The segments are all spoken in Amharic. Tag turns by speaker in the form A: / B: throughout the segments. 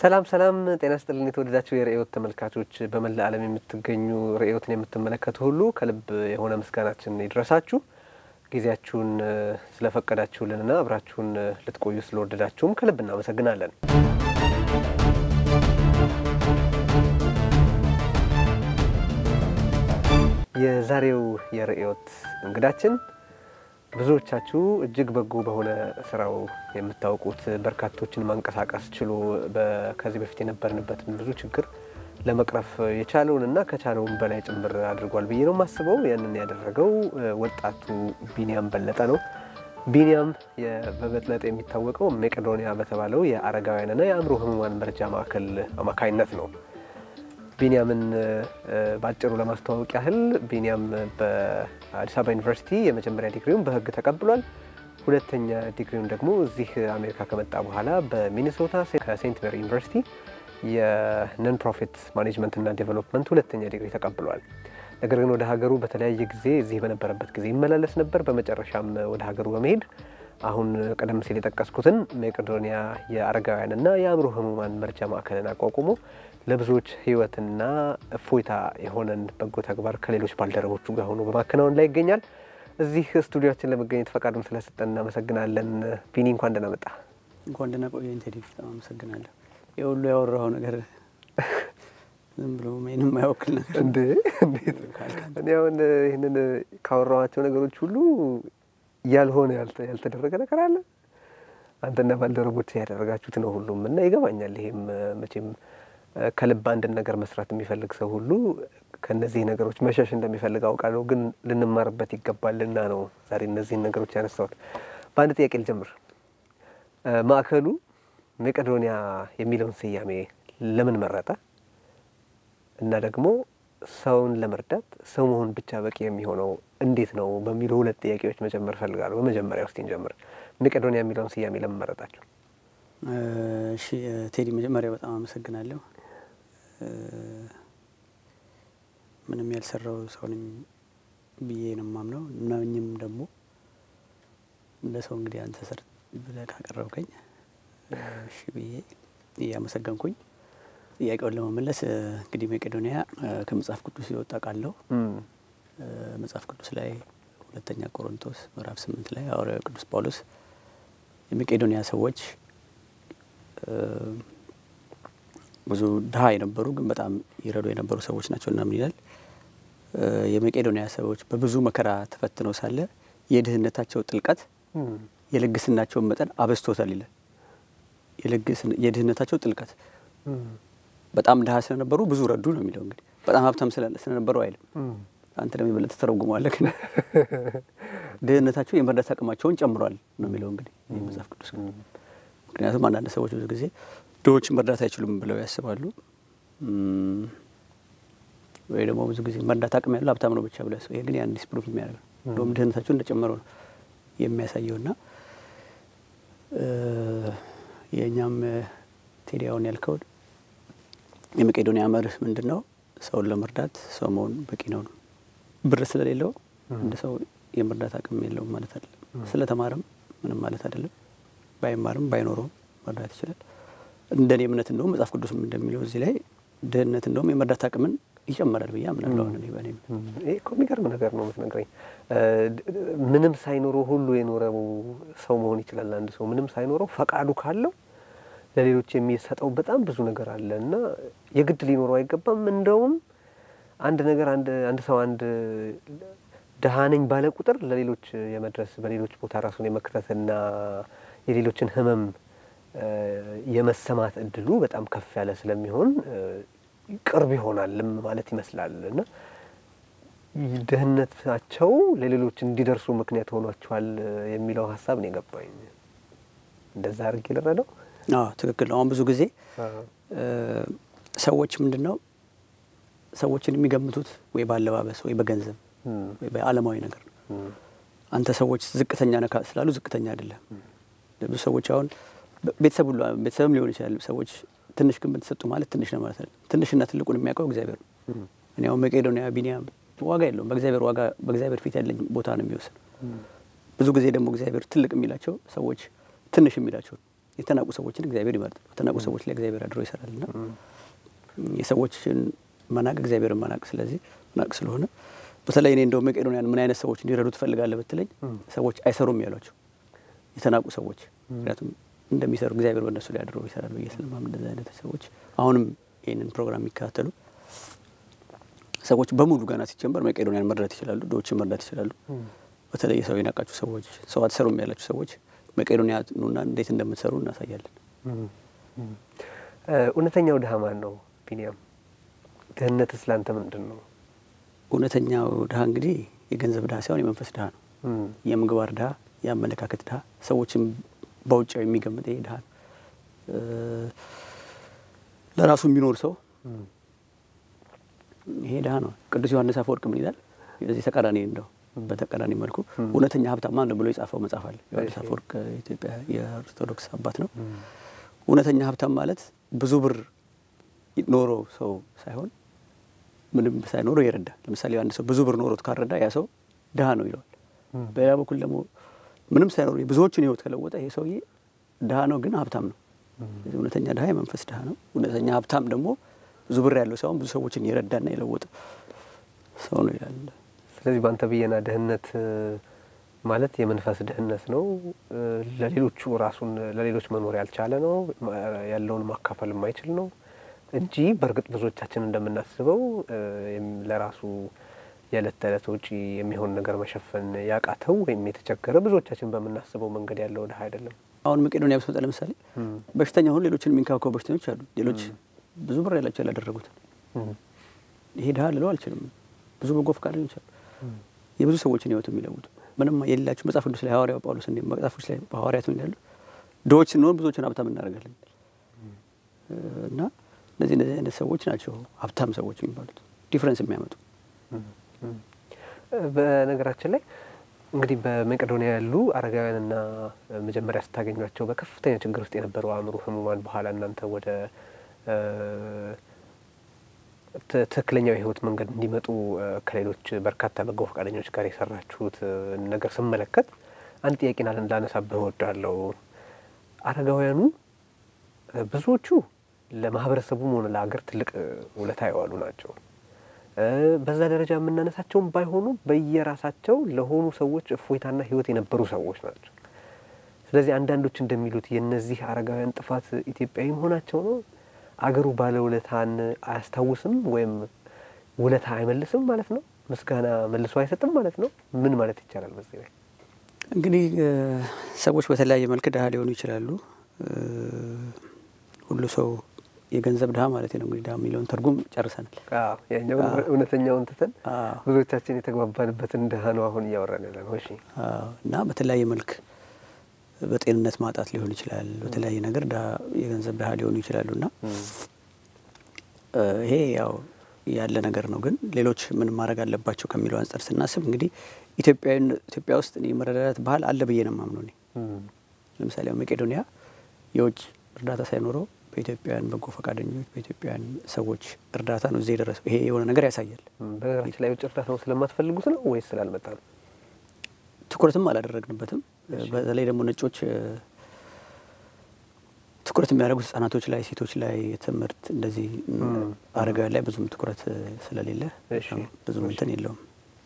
A: ሰላም ሰላም፣ ጤና ስጥልን የተወደዳችሁ የርዕዮት ተመልካቾች፣ በመላ ዓለም የምትገኙ ርዕዮትን የምትመለከቱ ሁሉ ከልብ የሆነ ምስጋናችን ይድረሳችሁ። ጊዜያችሁን ስለፈቀዳችሁልንና አብራችሁን ልትቆዩ ስለወደዳችሁም ከልብ እናመሰግናለን። የዛሬው የርዕዮት እንግዳችን ብዙዎቻችሁ እጅግ በጎ በሆነ ስራው የምታውቁት በርካቶችን ማንቀሳቀስ ችሎ ከዚህ በፊት የነበርንበትን ብዙ ችግር ለመቅረፍ የቻለውን እና ከቻለውን በላይ ጭምር አድርጓል ብዬ ነው የማስበው። ያንን ያደረገው ወጣቱ ቢኒያም በለጠ ነው። ቢኒያም በበለጠ የሚታወቀው መቄዶንያ በተባለው የአረጋውያንና የአእምሮ ህሙማን መርጃ ማዕከል አማካይነት ነው። ቢኒያምን በአጭሩ ለማስተዋወቅ ያህል ቢኒያም በአዲስ አበባ ዩኒቨርሲቲ የመጀመሪያ ዲግሪውን በህግ ተቀብሏል። ሁለተኛ ዲግሪውን ደግሞ እዚህ አሜሪካ ከመጣ በኋላ በሚኒሶታ ከሴንት ሜሪ ዩኒቨርሲቲ የነን ፕሮፊት ማኔጅመንት እና ዴቨሎፕመንት ሁለተኛ ዲግሪ ተቀብሏል። ነገር ግን ወደ ሀገሩ በተለያየ ጊዜ እዚህ በነበረበት ጊዜ ይመላለስ ነበር። በመጨረሻም ወደ ሀገሩ በመሄድ አሁን ቀደም ሲል የጠቀስኩትን መቄዶንያ የአረጋውያንና የአእምሮ ህሙማን መርጃ ማዕከልን አቋቁሞ ለብዙዎች ህይወትና እፎይታ የሆነን በጎ ተግባር ከሌሎች ባልደረቦቹ ጋር ሆኖ በማከናወን ላይ ይገኛል። እዚህ ስቱዲዮችን ለመገኘት ፈቃዱን ስለሰጠን እናመሰግናለን። ቢኒ እንኳን ደህና መጣ።
B: እንኳን ደህና ቆየኝ ቴዲ፣ በጣም አመሰግናለሁ። የሁሉ ያወራኸው ነገር ዝም ብሎ ምንም የማይወክል ነገር
A: እንዴ! እንዴት እኔ አሁን ይህንን ካወራኋቸው ነገሮች ሁሉ ያልሆነ ያልተደረገ ነገር አለ? አንተና ባልደረቦች ያደረጋችሁት ነው ሁሉም እና ይገባኛል። ይሄም መቼም ከልብ አንድን ነገር መስራት የሚፈልግ ሰው ሁሉ ከእነዚህ ነገሮች መሸሽ እንደሚፈልግ አውቃለሁ። ግን ልንማርበት ይገባልና ነው ዛሬ እነዚህን ነገሮች ያነሳሁት። በአንድ ጥያቄ ልጀምር። ማዕከሉ መቄዶንያ የሚለውን ስያሜ ለምን መረጠ? እና ደግሞ ሰውን ለመርዳት ሰው መሆን ብቻ በቂ የሚሆነው እንዴት ነው በሚሉ ሁለት ጥያቄዎች መጀመር እፈልጋለሁ። በመጀመሪያ ውስጥ እንጀምር። መቄዶንያ የሚለውን ስያሜ ለምን መረጣችሁ?
B: እሺ ቴዲ፣ መጀመሪያ በጣም አመሰግናለሁ። ምንም ያልሰራው ሰው ነኝ ብዬ ነው የማምነው። እናኝም ደግሞ እንደ ሰው እንግዲህ አንተ ስር ብለህ ካቀረብከኝ እሺ ብዬ እያመሰገንኩኝ ጥያቄውን ለመመለስ እንግዲህ መቄዶንያ ከመጽሐፍ ቅዱስ የወጣ ቃል ነው። መጽሐፍ ቅዱስ ላይ ሁለተኛ ቆሮንቶስ ምዕራፍ ስምንት ላይ ሐዋርያው ቅዱስ ጳውሎስ የመቄዶንያ ሰዎች ብዙ ድሀ የነበሩ ግን በጣም ይረዱ የነበሩ ሰዎች ናቸው እና ምን ይላል? የመቄዶንያ ሰዎች በብዙ መከራ ተፈትነው ሳለ የድህነታቸው ጥልቀት የልግስናቸውን መጠን አበዝቶታል ይላል። የድህነታቸው ጥልቀት በጣም ድሀ ስለነበሩ ብዙ ረዱ ነው የሚለው። እንግዲህ በጣም ሀብታም ስለነበሩ አይልም። አንተ ደግሞ የበለጠ ተረጉመዋለህ። ግን ድህነታቸው የመርዳት አቅማቸውን ጨምሯል ነው የሚለው እንግዲህ መጽሐፍ ቅዱስ። ምክንያቱም አንዳንድ ሰዎች ብዙ ጊዜ ድሆች መርዳት አይችሉም ብለው ያስባሉ። ወይ ደግሞ ብዙ ጊዜ መርዳት አቅም ያለው ሀብታም ነው ብቻ ብለው ያስባሉ። ይሄ ግን ያን ዲስፕሩቭ የሚያደርግ ነው። እንደውም ድህነታቸው እንደጨመረው ነው የሚያሳየው እና የእኛም ቴዲያውን ያልከው የመቄዶንያ መርህ ምንድን ነው? ሰውን ለመርዳት ሰው መሆን በቂ ነው ነው። ብር ስለሌለው እንደ ሰው የመርዳት አቅም የለውም ማለት አይደለም። ስለተማረም ምንም ማለት አይደለም። ባይማርም ባይኖረውም መርዳት ይችላል። እንደኔ እምነት እንደውም መጽሐፍ ቅዱስም እንደሚለው እዚህ ላይ ድህነት እንደውም የመርዳት አቅምን ይጨምራል ብዬ አምናለሁ። እኔ በእኔ
A: ይህ እኮ የሚገርም ነገር ነው የምትነግረኝ። ምንም ሳይኖረው ሁሉ የኖረው ሰው መሆን ይችላል። አንድ ሰው ምንም ሳይኖረው ፈቃዱ ካለው ለሌሎች የሚሰጠው በጣም ብዙ ነገር አለ እና የግድ ሊኖረው አይገባም። እንደውም አንድ ነገር አንድ ሰው አንድ ድሀ ነኝ ባለ ቁጥር ለሌሎች የመድረስ በሌሎች ቦታ ራሱን የመክተትና የሌሎችን ሕመም የመሰማት እድሉ በጣም ከፍ ያለ ስለሚሆን ቅርብ ይሆናልም ማለት ይመስላል እና ድህነታቸው ለሌሎች እንዲደርሱ ምክንያት ሆኗቸዋል የሚለው ሀሳብ ነው የገባኝ። እንደዛ አድርጌ ልረዳው።
B: አዎ ትክክል ነው። አሁን ብዙ ጊዜ ሰዎች ምንድን ነው ሰዎችን የሚገምቱት ወይ በአለባበስ ወይ በገንዘብ ወይ በዓለማዊ ነገር ነው። አንተ ሰዎች ዝቅተኛ ነካ ስላሉ ዝቅተኛ አይደለም። ብዙ ሰዎች አሁን ቤተሰብ ሁሉ ቤተሰብም ሊሆን ይችላል። ሰዎች ትንሽ ግምት ተሰጡ ማለት ትንሽ ነው ማለት አይደለም። ትንሽና ትልቁን የሚያውቀው እግዚአብሔር ነው። እኔ አሁን መቄዶንያ ቢኒያም ዋጋ የለውም። በእግዚአብሔር ዋጋ በእግዚአብሔር ፊት ያለኝ ቦታ ነው የሚወስነው። ብዙ ጊዜ ደግሞ እግዚአብሔር ትልቅ የሚላቸው ሰዎች ትንሽ የሚላቸው የተናቁ ሰዎችን እግዚአብሔር ይመርጣል። በተናቁ ሰዎች ላይ እግዚአብሔር አድሮ ይሰራል እና የሰዎችን መናቅ እግዚአብሔርን መናቅ ስለዚህ መናቅ ስለሆነ በተለይ እኔ እንደው መቄዶንያን ምን አይነት ሰዎች እንዲረዱ ትፈልጋለህ ብትለኝ ሰዎች አይሰሩም ያሏቸው የተናቁ ሰዎች ምክንያቱም እንደሚሰሩ እግዚአብሔር በእነሱ ላይ አድሮ ይሰራል ብዬ ስለማምን እንደዚህ አይነት ሰዎች አሁንም ይህንን ፕሮግራም የሚከታተሉ ሰዎች በሙሉ ገና ሲጀመር መቄዶንያን መርዳት ይችላሉ፣ ድሆችን መርዳት ይችላሉ። በተለይ ሰው የናቃችሁ ሰዎች፣ ሰው አትሰሩም ያላችሁ ሰዎች መቄዶንያ ኑና እንዴት እንደምትሰሩ እናሳያለን።
A: እውነተኛው ድሀ ማን ነው ቢኒያም? ድህነትስ ለአንተ ምንድን ነው?
B: እውነተኛው ድሀ እንግዲህ የገንዘብ ድሀ ሳይሆን የመንፈስ ድሀ ነው። የምግባር ድሀ፣ የአመለካከት ድሀ፣ ሰዎችም በውጫው የሚገምጥ ይሄ ድሀ ነው። ለራሱ የሚኖር ሰው ይሄ ድሀ ነው። ቅዱስ ዮሐንስ አፈወርቅ ምን ይላል? የዚህ ተቃራኒ እንደው በተቃራኒ መልኩ እውነተኛ ሀብታም ማን ነው ብሎ የጻፈው መጽሐፍ አለ። ዮሐንስ አፈወርቅ ኢትዮጵያ የኦርቶዶክስ አባት ነው። እውነተኛ ሀብታም ማለት ብዙ ብር ኖሮ ሰው ሳይሆን ምንም ሳይኖረው የረዳ ለምሳሌ አንድ ሰው ብዙ ብር ኖሮት ካረዳ ያ ሰው ድሀ ነው ይለዋል። በሌላ በኩል ደግሞ ምንም ሳይኖር ብዙዎችን ሕይወት ከለወጠ ይሄ ሰውዬ ድሀ ነው ግን ሀብታም ነው። እውነተኛ ድሀ የመንፈስ ድሀ ነው። እውነተኛ ሀብታም ደግሞ ብዙ ብር ያለው ሳይሆን ብዙ ሰዎችን የረዳና የለወጠ ሰው ነው ይላል።
A: ስለዚህ በአንተ ብዬና ድህነት ማለት የመንፈስ ድህነት ነው። ለሌሎቹ ራሱን ለሌሎች መኖር ያልቻለ ነው። ያለውን ማካፈል የማይችል ነው እንጂ በእርግጥ ብዙዎቻችን እንደምናስበው ለራሱ የዕለት ተዕለት ውጪ የሚሆን ነገር መሸፈን ያቃተው ወይም የተቸገረ ብዙዎቻችን በምናስበው መንገድ ያለው ድሀ አይደለም።
B: አሁን መቄዶንያ ብትመጣ ለምሳሌ በሽተኛ ሁን ሌሎችን የሚንከባከቡ በሽተኞች አሉ። ሌሎች ብዙ ብር ያላቸው ያላደረጉትን ይሄ ድሀ ልለው አልችልም። ብዙ በጎ ፈቃደኞች አሉ የብዙ ሰዎችን ህይወት የሚለውጡ ምንም የሌላቸው መጽሐፍ ቅዱስ ላይ ሐዋርያው ጳውሎስ እንዲ መጽሐፎች ላይ በሐዋርያት ምን ይላሉ? ድሆች ስንሆን ብዙዎችን ሀብታም እናደርጋለን እና እነዚህ እነዚህ አይነት ሰዎች ናቸው ሀብታም ሰዎች የሚባሉት ዲፍረንስ የሚያመጡ።
A: በነገራችን ላይ እንግዲህ በመቄዶንያ ያሉ አረጋውያንና መጀመሪያ ስታገኟቸው በከፍተኛ ችግር ውስጥ የነበሩ አእምሮ ህሙማን በኋላ እናንተ ወደ ትክክለኛው የህይወት መንገድ እንዲመጡ ከሌሎች በርካታ በጎ ፈቃደኞች ጋር የሰራችሁት ነገር ስመለከት አንድ ጥያቄን ላነሳብህ እወዳለሁ። አረጋውያኑ ብዙዎቹ ለማህበረሰቡም ሆነ ለሀገር ትልቅ ውለታ የዋሉ ናቸው። በዛ ደረጃ የምናነሳቸውም ባይሆኑ በየራሳቸው ለሆኑ ሰዎች እፎይታና ህይወት የነበሩ ሰዎች ናቸው። ስለዚህ አንዳንዶች እንደሚሉት የእነዚህ አረጋውያን ጥፋት ኢትዮጵያዊ መሆናቸው ነው። አገሩ ባለ ውለታን አያስታውስም ወይም ውለታ አይመልስም ማለት ነው። ምስጋና መልሶ አይሰጥም ማለት ነው። ምን ማለት ይቻላል? በዚህ ላይ
B: እንግዲህ ሰዎች በተለያየ መልክ ድሀ ሊሆኑ ይችላሉ። ሁሉ ሰው የገንዘብ ድሀ ማለት ነው። እንግዲህ ድሀ የሚለውን ትርጉም ጨርሰናል።
A: ያኛው እውነተኛውን ትተን ብዙዎቻችን የተግባባንበትን ድሀ ነው አሁን እያወራን ያለ ነው። እሺ
B: እና በተለያየ መልክ በጤንነት ማጣት ሊሆን ይችላል። በተለያየ ነገር የገንዘብ ድሀ ሊሆኑ ይችላሉ እና ይሄ ያው ያለ ነገር ነው። ግን ሌሎች ምን ማድረግ አለባቸው ከሚለው አንጻር ስናስብ እንግዲህ ኢትዮጵያ ውስጥ እኔ መረዳዳት ባህል አለ ብዬ ነው የማምነው። እኔ ለምሳሌ መቄዶንያ የውጭ እርዳታ ሳይኖረው በኢትዮጵያውያን በጎ ፈቃደኞች በኢትዮጵያውያን ሰዎች እርዳታ ነው እዚህ የደረሰው። ይሄ የሆነ ነገር ያሳያል።
A: በነገራችን ላይ የውጭ እርዳታው ስለማትፈልጉት ነው ወይስ ስላልመጣ ነው?
B: ትኩረትም አላደረግንበትም። በተለይ ደግሞ ነጮች ትኩረት የሚያደርጉት ህጻናቶች ላይ፣ ሴቶች ላይ፣ ትምህርት እንደዚህ አረጋውያን ላይ ብዙም ትኩረት ስለሌለ ብዙም እንትን የለውም።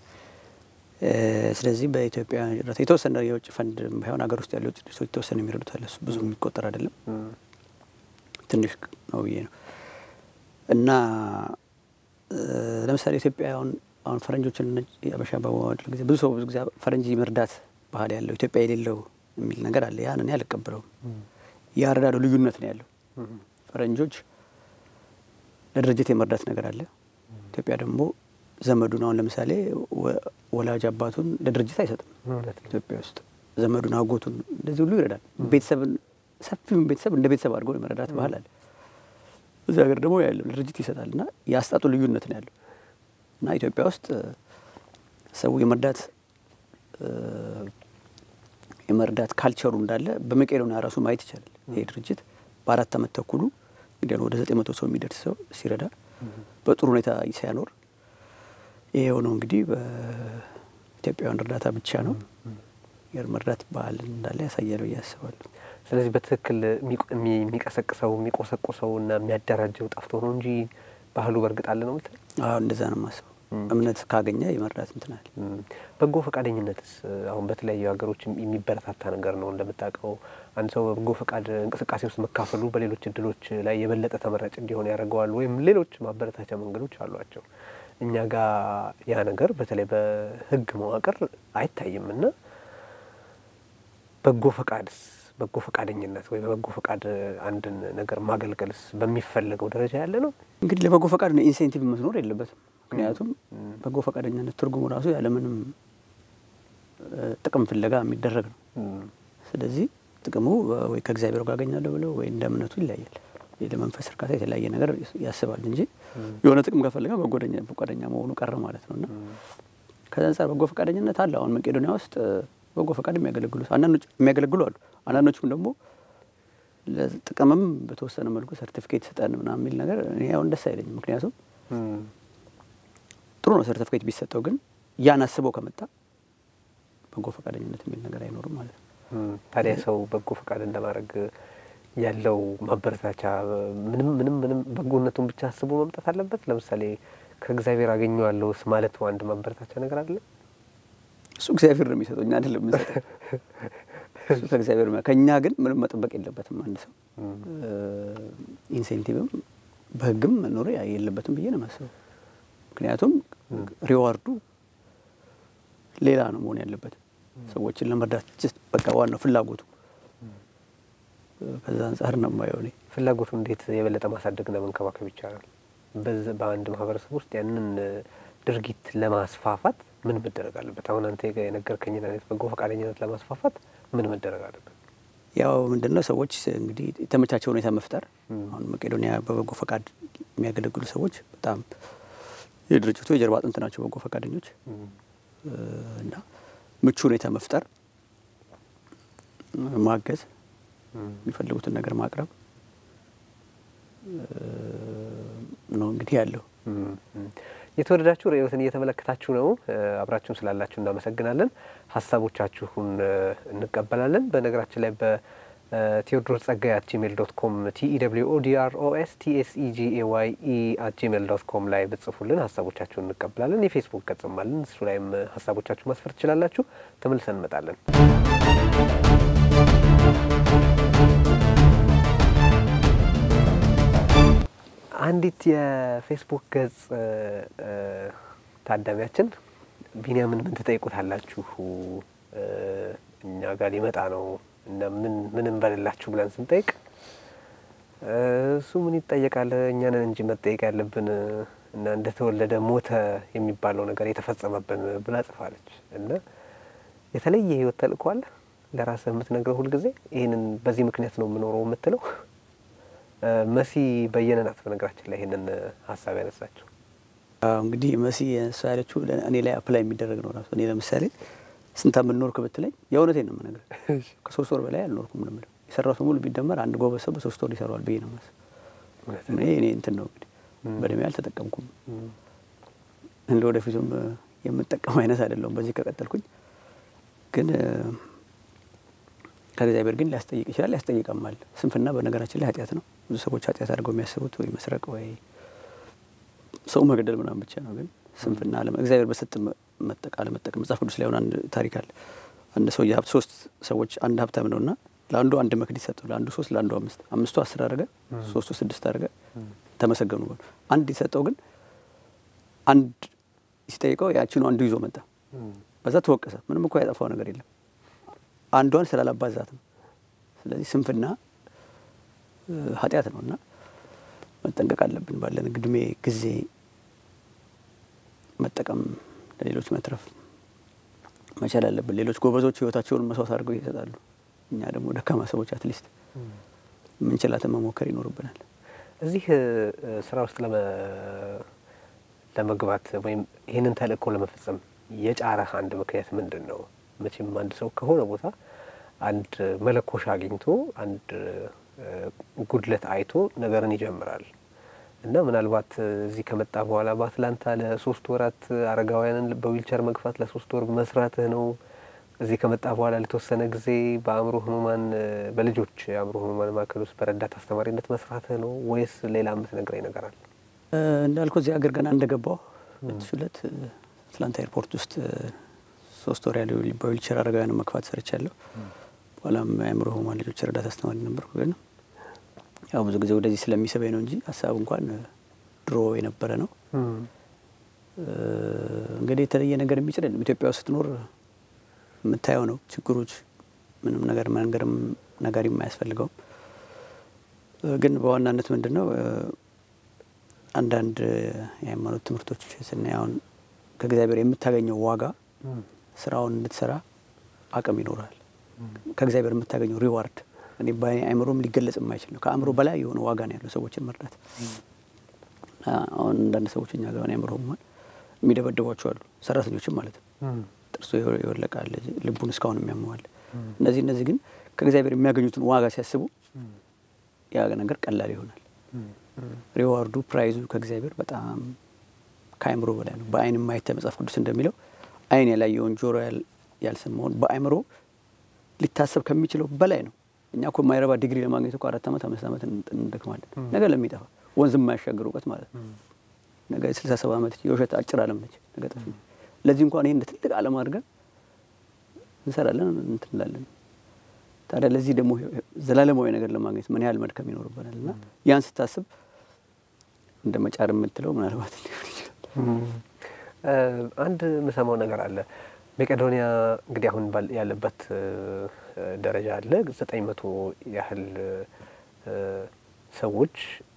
B: ስለዚህ በኢትዮጵያ እርዳታ የተወሰነ የውጭ ፈንድ ባይሆን ሀገር ውስጥ ያሉ የውጭ ድርጅቶች የተወሰነ የሚረዱት አለ። እሱ ብዙ የሚቆጠር አይደለም፣ ትንሽ ነው ብዬ ነው እና ለምሳሌ ኢትዮጵያ አሁን አሁን ፈረንጆችን አበሻ በመዋደድ ጊዜ ብዙ ሰው ብዙ ጊዜ ፈረንጅ መርዳት ባህል ያለው ኢትዮጵያ የሌለው የሚል ነገር አለ። ያን እኔ አልቀበለውም። የአረዳዱ ልዩነት ነው ያለው። ፈረንጆች ለድርጅት የመርዳት ነገር አለ። ኢትዮጵያ ደግሞ ዘመዱን አሁን ለምሳሌ ወላጅ አባቱን ለድርጅት አይሰጥም። ኢትዮጵያ ውስጥ ዘመዱን አጎቱን እንደዚህ ሁሉ ይረዳል። ቤተሰብን ሰፊውን ቤተሰብ እንደ ቤተሰብ አድርጎ የመረዳት ባህል አለ። እዚህ ሀገር ደግሞ ያለው ለድርጅት ይሰጣል እና የአስጣጡ ልዩነት ነው ያለው እና ኢትዮጵያ ውስጥ ሰው የመርዳት የመርዳት ካልቸሩ እንዳለ በመቄዶንያ ራሱ ማየት ይቻላል። ይሄ ድርጅት በአራት ዓመት ተኩሉ እንግዲህ ወደ ዘጠኝ መቶ ሰው የሚደርስ ሰው ሲረዳ በጥሩ ሁኔታ ሲያኖር ይሄ የሆነው እንግዲህ በኢትዮጵያውያን እርዳታ ብቻ ነው። የመርዳት ባህል እንዳለ ያሳያል ብዬ አስባለሁ።
A: ስለዚህ በትክክል የሚቀሰቅሰው የሚቆሰቁሰው እና የሚያደራጀው ጠፍቶ ነው እንጂ ባህሉ በእርግጥ አለ ነው ምትል?
B: አዎ እንደዛ ነው የማስበው። እምነት ካገኘ የመርዳት እንትናል።
A: በጎ ፈቃደኝነትስ አሁን በተለያዩ ሀገሮች የሚበረታታ ነገር ነው። እንደምታውቀው አንድ ሰው በበጎ ፈቃድ እንቅስቃሴ ውስጥ መካፈሉ በሌሎች እድሎች ላይ የበለጠ ተመራጭ እንዲሆን ያደርገዋል። ወይም ሌሎች ማበረታቻ መንገዶች አሏቸው። እኛ ጋር ያ ነገር በተለይ በሕግ መዋቅር አይታይም እና በጎ ፈቃድስ በጎ ፈቃደኝነት ወይ በበጎ ፈቃድ አንድን ነገር ማገልገልስ በሚፈለገው ደረጃ ያለ ነው።
B: እንግዲህ ለበጎ ፈቃድ ነው ኢንሴንቲቭ መስኖር የለበትም። ምክንያቱም በጎ ፈቃደኝነት ትርጉሙ ራሱ ያለምንም ጥቅም ፍለጋ የሚደረግ ነው። ስለዚህ ጥቅሙ ወይ ከእግዚአብሔር ጋር አገኛለሁ ብለው ወይ እንደ እምነቱ ይለያያል። ለመንፈስ እርካታ የተለያየ ነገር ያስባል እንጂ የሆነ ጥቅም ከፈለገ በጎደኛ ፈቃደኛ መሆኑ ቀረ ማለት ነው እና ከዛ አንጻር በጎ ፈቃደኝነት አለ። አሁን መቄዶኒያ ውስጥ በጎ ፈቃድ የሚያገለግሉ አንዳንዶች የሚያገለግሉ አሉ። አንዳንዶቹም ደግሞ ለጥቅምም በተወሰነ መልኩ ሰርቲፊኬት ስጠን ምናምን የሚል ነገር እኔ አሁን ደስ አይለኝም። ምክንያቱም ጥሩ ነው ሰርቲፊኬት ቢሰጠው፣ ግን ያን አስበው ከመጣ በጎ ፈቃደኝነት የሚል ነገር አይኖርም ማለት ነው።
A: ታዲያ ሰው በጎ ፈቃድ እንደማድረግ ያለው ማበረታቻ ምንም ምንም ምንም በጎነቱን ብቻ አስቦ መምጣት አለበት። ለምሳሌ ከእግዚአብሔር አገኘዋለሁ ማለት አንድ ማበረታቻ ነገር አለ።
B: እሱ እግዚአብሔር ነው የሚሰጠው፣ እኛ አይደለም የምንሰጠው። እሱ ከእግዚአብሔር ከእኛ ግን ምንም መጠበቅ የለበትም። አንድ ሰው ኢንሴንቲቭም በሕግም መኖር የለበትም ብዬ ነው የማስበው። ምክንያቱም ሪዋርዱ ሌላ ነው መሆን ያለበት ሰዎችን ለመርዳት በቃ ዋናው ፍላጎቱ ከዛ አንጻር ነው የማየው እኔ።
A: ፍላጎቱ እንዴት የበለጠ ማሳደግና መንከባከብ ይቻላል? በአንድ ማህበረሰብ ውስጥ ያንን ድርጊት ለማስፋፋት ምን መደረግ አለበት? አሁን አንተ የነገርከኝን አይነት በጎ ፈቃደኝነት ለማስፋፋት ምን መደረግ አለበት?
B: ያው ምንድን ነው ሰዎች እንግዲህ የተመቻቸ ሁኔታ መፍጠር። አሁን መቄዶኒያ በበጎ ፈቃድ የሚያገለግሉ ሰዎች በጣም የድርጅቱ የጀርባ አጥንት ናቸው በጎ ፈቃደኞች እና ምቹ ሁኔታ መፍጠር፣ ማገዝ፣ የሚፈልጉትን ነገር ማቅረብ ነው እንግዲህ ያለው።
A: የተወደዳችሁ ርዕዮትን እየተመለከታችሁ ነው። አብራችሁን ስላላችሁ እናመሰግናለን። ሀሳቦቻችሁን እንቀበላለን። በነገራችን ላይ በቴዎድሮስ ጸጋይ አት ጂሜል ዶት ኮም ቲኢደብሊው ኦዲአርኦኤስ ቲኤስኢጂኤዋይ ኢ አት ጂሜል ዶት ኮም ላይ ብጽፉልን ሀሳቦቻችሁን እንቀበላለን። የፌስቡክ ገጽም አለን። እሱ ላይም ሀሳቦቻችሁ ማስፈር ትችላላችሁ። ተመልሰን እንመጣለን። አንዲት የፌስቡክ ገጽ ታዳሚያችን ቢንያምን ምን ትጠይቁታላችሁ? እኛ ጋር ሊመጣ ነው እና ምን ምን እንበልላችሁ ብለን ስንጠይቅ እሱ ምን ይጠየቃል? እኛንን እንጂ መጠየቅ ያለብን እና እንደተወለደ ሞተ የሚባለው ነገር የተፈጸመብን ብላ ጽፋለች። እና የተለየ ህይወት ተልእኮ አለ ለራስህ የምትነግረው ሁልጊዜ ይህንን በዚህ ምክንያት ነው የምኖረው የምትለው መሲ በየነ ናት። በነገራችን ላይ ይህንን ሀሳብ ያነሳችው
B: እንግዲህ መሲ እሷ ያለችው እኔ ላይ አፕላይ የሚደረግ ነው ራሱ። እኔ ለምሳሌ ስንት ዓመት ኖርክ ብትለኝ የእውነቴን ነው የምነግርህ። ከሶስት ወር በላይ አልኖርኩም ነው የምልህ። የሰራሁት ሙሉ ቢደመር አንድ ጎበዝ ሰው በሶስት ወር ይሰራዋል ብዬ ነው የማስበው። እኔ እኔ እንትን ነው እንግዲህ በእድሜ አልተጠቀምኩም። እንደ ወደፊቱም የምጠቀም አይነት አይደለሁም በዚህ ከቀጠልኩኝ። ግን ከእግዚአብሔር ግን ሊያስጠይቅ ይችላል፣ ያስጠይቀማል። ስንፍና በነገራችን ላይ ኃጢአት ነው። ብዙ ሰዎች ኃጢአት አድርገው የሚያስቡት ወይ መስረቅ ወይ ሰው መገደል ምናምን ብቻ ነው። ግን ስንፍና እግዚአብሔር በሰጥ መጠቅ አለመጠቀም መጽሐፍ ቅዱስ ላይ ሆነ አንድ ታሪክ አለ። አንድ ሰው የሀብት ሶስት ሰዎች አንድ ሀብታም ነው እና ለአንዱ አንድ መክሊት ሰጠው፣ ለአንዱ ሶስት፣ ለአንዱ አምስት። አምስቱ አስር አድርገ ሶስቱ ስድስት አድርገ ተመሰገኑ። አንድ የሰጠው ግን አንድ ሲጠይቀው ያችኑ አንዱ ይዞ መጣ። በዛ ተወቀሰ። ምንም እኮ ያጠፋው ነገር የለም አንዷን ስላላባዛት ነው። ስለዚህ ስንፍና ኃጢአት ነው እና መጠንቀቅ አለብን። ባለን እድሜ ጊዜ መጠቀም፣ ለሌሎች መትረፍ መቻል አለብን። ሌሎች ጎበዞች ህይወታቸውን መስዋዕት አድርገው ይሰጣሉ። እኛ ደግሞ ደካማ ሰዎች አትሊስት ምንችላትን መሞከር ይኖርብናል።
A: እዚህ ስራ ውስጥ ለመግባት ወይም ይህንን ተልእኮ ለመፈጸም የጫረህ አንድ ምክንያት ምንድን ነው? መቼም አንድ ሰው ከሆነ ቦታ አንድ መለኮሻ አግኝቶ አንድ ጉድለት አይቶ ነገርን ይጀምራል እና ምናልባት እዚህ ከመጣ በኋላ በአትላንታ ለሶስት ወራት አረጋውያንን በዊልቸር መግፋት ለሶስት ወር መስራትህ ነው እዚህ ከመጣ በኋላ ለተወሰነ ጊዜ በአእምሮ ህሙማን በልጆች የአእምሮ ህሙማን ማዕከል ውስጥ በረዳት አስተማሪነት መስራትህ ነው ወይስ ሌላ የምትነግረኝ ነገር አለ?
B: እንዳልከው እዚህ ሀገር ገና እንደገባው ሁለት ሁለት አትላንታ ኤርፖርት ውስጥ ሶስት ወር ያለው በዊልቸር አረጋውያን መግፋት ሰርቻለሁ። በኋላም የአእምሮ ህሙማን ልጆች ረዳት አስተማሪ ነበርኩ። ግን ያው ብዙ ጊዜ ወደዚህ ስለሚስበኝ ነው እንጂ ሀሳቡ እንኳን ድሮ የነበረ ነው። እንግዲህ የተለየ ነገር የሚችል የለም። ኢትዮጵያ ውስጥ ስትኖር የምታየው ነው ችግሮች፣ ምንም ነገር መንገርም ነጋሪም አያስፈልገውም። ግን በዋናነት ምንድን ነው አንዳንድ የሃይማኖት ትምህርቶች ስናይ አሁን ከእግዚአብሔር የምታገኘው ዋጋ ስራውን እንድትሰራ አቅም ይኖራል። ከእግዚአብሔር የምታገኘው ሪዋርድ እኔ በአእምሮም ሊገለጽ የማይችል ነው። ከአእምሮ በላይ የሆነ ዋጋ ነው ያለው ሰዎችን መርዳት። አሁን አንዳንድ ሰዎች እኛ ጋር አእምሮ ህሙማን የሚደበድቧቸው አሉ፣ ሰራተኞችም ማለት ነው። ጥርሱ ይወለቃል፣ ልቡን እስካሁን የሚያመዋል። እነዚህ እነዚህ ግን ከእግዚአብሔር የሚያገኙትን ዋጋ ሲያስቡ ያ ነገር ቀላል ይሆናል። ሪዋርዱ ፕራይዙ ከእግዚአብሔር በጣም ከአእምሮ በላይ ነው። በአይን የማይታይ መጽሐፍ ቅዱስ እንደሚለው አይን ያላየውን ጆሮ ያልሰማውን በአእምሮ ሊታሰብ ከሚችለው በላይ ነው። እኛ እኮ የማይረባ ዲግሪ ለማግኘት እኮ አራት ዓመት አምስት ዓመት እንደክማለን። ነገ ለሚጠፋ ወንዝ የማያሻገር እውቀት ማለት ነው። ነገ ስልሳ ሰባ ዓመት የውሸት አጭር ዓለም ነች። ነገ ጠፊ ለዚህ እንኳን ይህ እንደ ትልቅ ዓለም አድርገን እንሰራለን እንትን እንላለን። ታዲያ ለዚህ ደግሞ ዘላለማዊ ነገር ለማግኘት ምን ያህል መድከም ይኖርበናል? እና ያን ስታስብ እንደ መጫር የምትለው ምናልባት ሊሆን ይችላል።
A: አንድ የምሰማው ነገር አለ። መቄዶንያ እንግዲህ አሁን ያለበት ደረጃ አለ። ዘጠኝ መቶ ያህል ሰዎች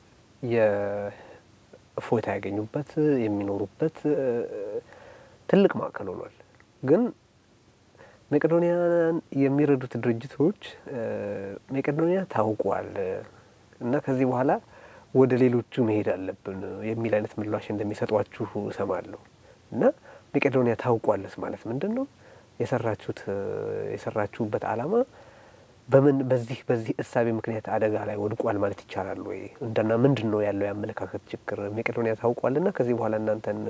A: የእፎይታ ያገኙበት የሚኖሩበት ትልቅ ማዕከል ሆኗል። ግን መቄዶንያን የሚረዱት ድርጅቶች መቄዶንያ ታውቋል እና ከዚህ በኋላ ወደ ሌሎቹ መሄድ አለብን የሚል አይነት ምላሽ እንደሚሰጧችሁ እሰማለሁ። እና መቄዶንያ ታውቋለስ ማለት ምንድን ነው? የሰራችሁት የሰራችሁበት ዓላማ በምን በዚህ በዚህ እሳቤ ምክንያት አደጋ ላይ ወድቋል ማለት ይቻላል ወይ? እንደና ምንድን ነው ያለው የአመለካከት ችግር? መቄዶንያ ታውቋልና ከዚህ በኋላ እናንተን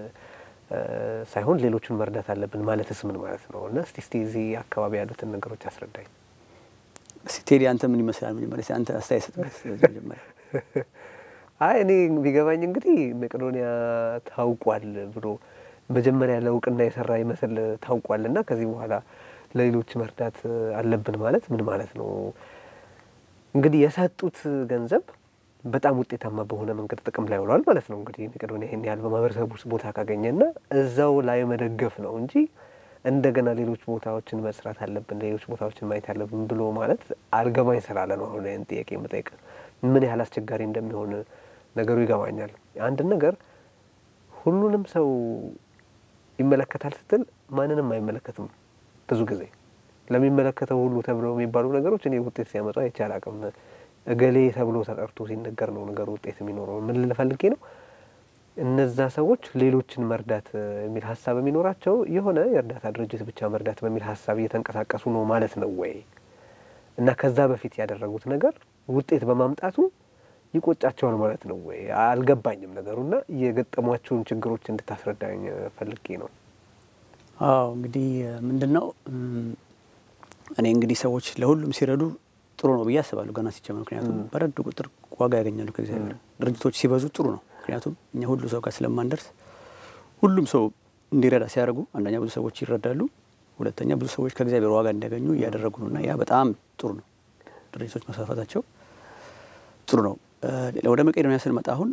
A: ሳይሆን ሌሎቹን መርዳት አለብን ማለትስ ምን ማለት ነው? እና እስቲ እስቲ እዚህ አካባቢ ያሉትን ነገሮች አስረዳኝ።
B: እስቲ ቴዲ አንተ ምን ይመስላል? መጀመሪያ አንተ አስተያየት ስጥበት መጀመሪያ።
A: አይ እኔ ቢገባኝ እንግዲህ መቄዶንያ ታውቋል ብሎ መጀመሪያ ለእውቅና የሰራ ይመስል ታውቋል እና ከዚህ በኋላ ለሌሎች መርዳት አለብን ማለት ምን ማለት ነው? እንግዲህ የሰጡት ገንዘብ በጣም ውጤታማ በሆነ መንገድ ጥቅም ላይ ውሏል ማለት ነው። እንግዲህ መቄዶንያ ይህን ያህል በማህበረሰብ ውስጥ ቦታ ካገኘና እዛው ላይ መደገፍ ነው እንጂ እንደገና ሌሎች ቦታዎችን መስራት አለብን፣ ሌሎች ቦታዎችን ማየት አለብን ብሎ ማለት አልገባኝ ስላለ ነው አሁን ይህን ጥያቄ የምጠይቅ። ምን ያህል አስቸጋሪ እንደሚሆን ነገሩ ይገባኛል። አንድ ነገር ሁሉንም ሰው ይመለከታል ስትል ማንንም አይመለከትም። ብዙ ጊዜ ለሚመለከተው ሁሉ ተብለው የሚባሉ ነገሮች እኔ ውጤት ሲያመጡ አይቼ አላቅም። እገሌ ተብሎ ተጠርቶ ሲነገር ነው ነገሩ ውጤት የሚኖረው። ምን ልል ፈልጌ ነው፣ እነዛ ሰዎች ሌሎችን መርዳት የሚል ሀሳብ የሚኖራቸው የሆነ የእርዳታ ድርጅት ብቻ መርዳት በሚል ሀሳብ እየተንቀሳቀሱ ነው ማለት ነው ወይ? እና ከዛ በፊት ያደረጉት ነገር ውጤት በማምጣቱ ይቆጫቸዋል ማለት ነው ወይ? አልገባኝም ነገሩና የገጠሟቸውን ችግሮች እንድታስረዳኝ ፈልጌ ነው።
B: አዎ እንግዲህ ምንድን ነው እኔ እንግዲህ ሰዎች ለሁሉም ሲረዱ ጥሩ ነው ብዬ አስባለሁ ገና ሲጀመር። ምክንያቱም በረዱ ቁጥር ዋጋ ያገኛሉ ከእግዚአብሔር። ድርጅቶች ሲበዙ ጥሩ ነው። ምክንያቱም እኛ ሁሉ ሰው ጋር ስለማንደርስ ሁሉም ሰው እንዲረዳ ሲያደርጉ አንደኛ ብዙ ሰዎች ይረዳሉ፣ ሁለተኛ ብዙ ሰዎች ከእግዚአብሔር ዋጋ እንዲያገኙ እያደረጉ ነው እና ያ በጣም ጥሩ ነው። ድርጅቶች መስፋፋታቸው ጥሩ ነው። ወደ መቄዶንያ ስንመጣ አሁን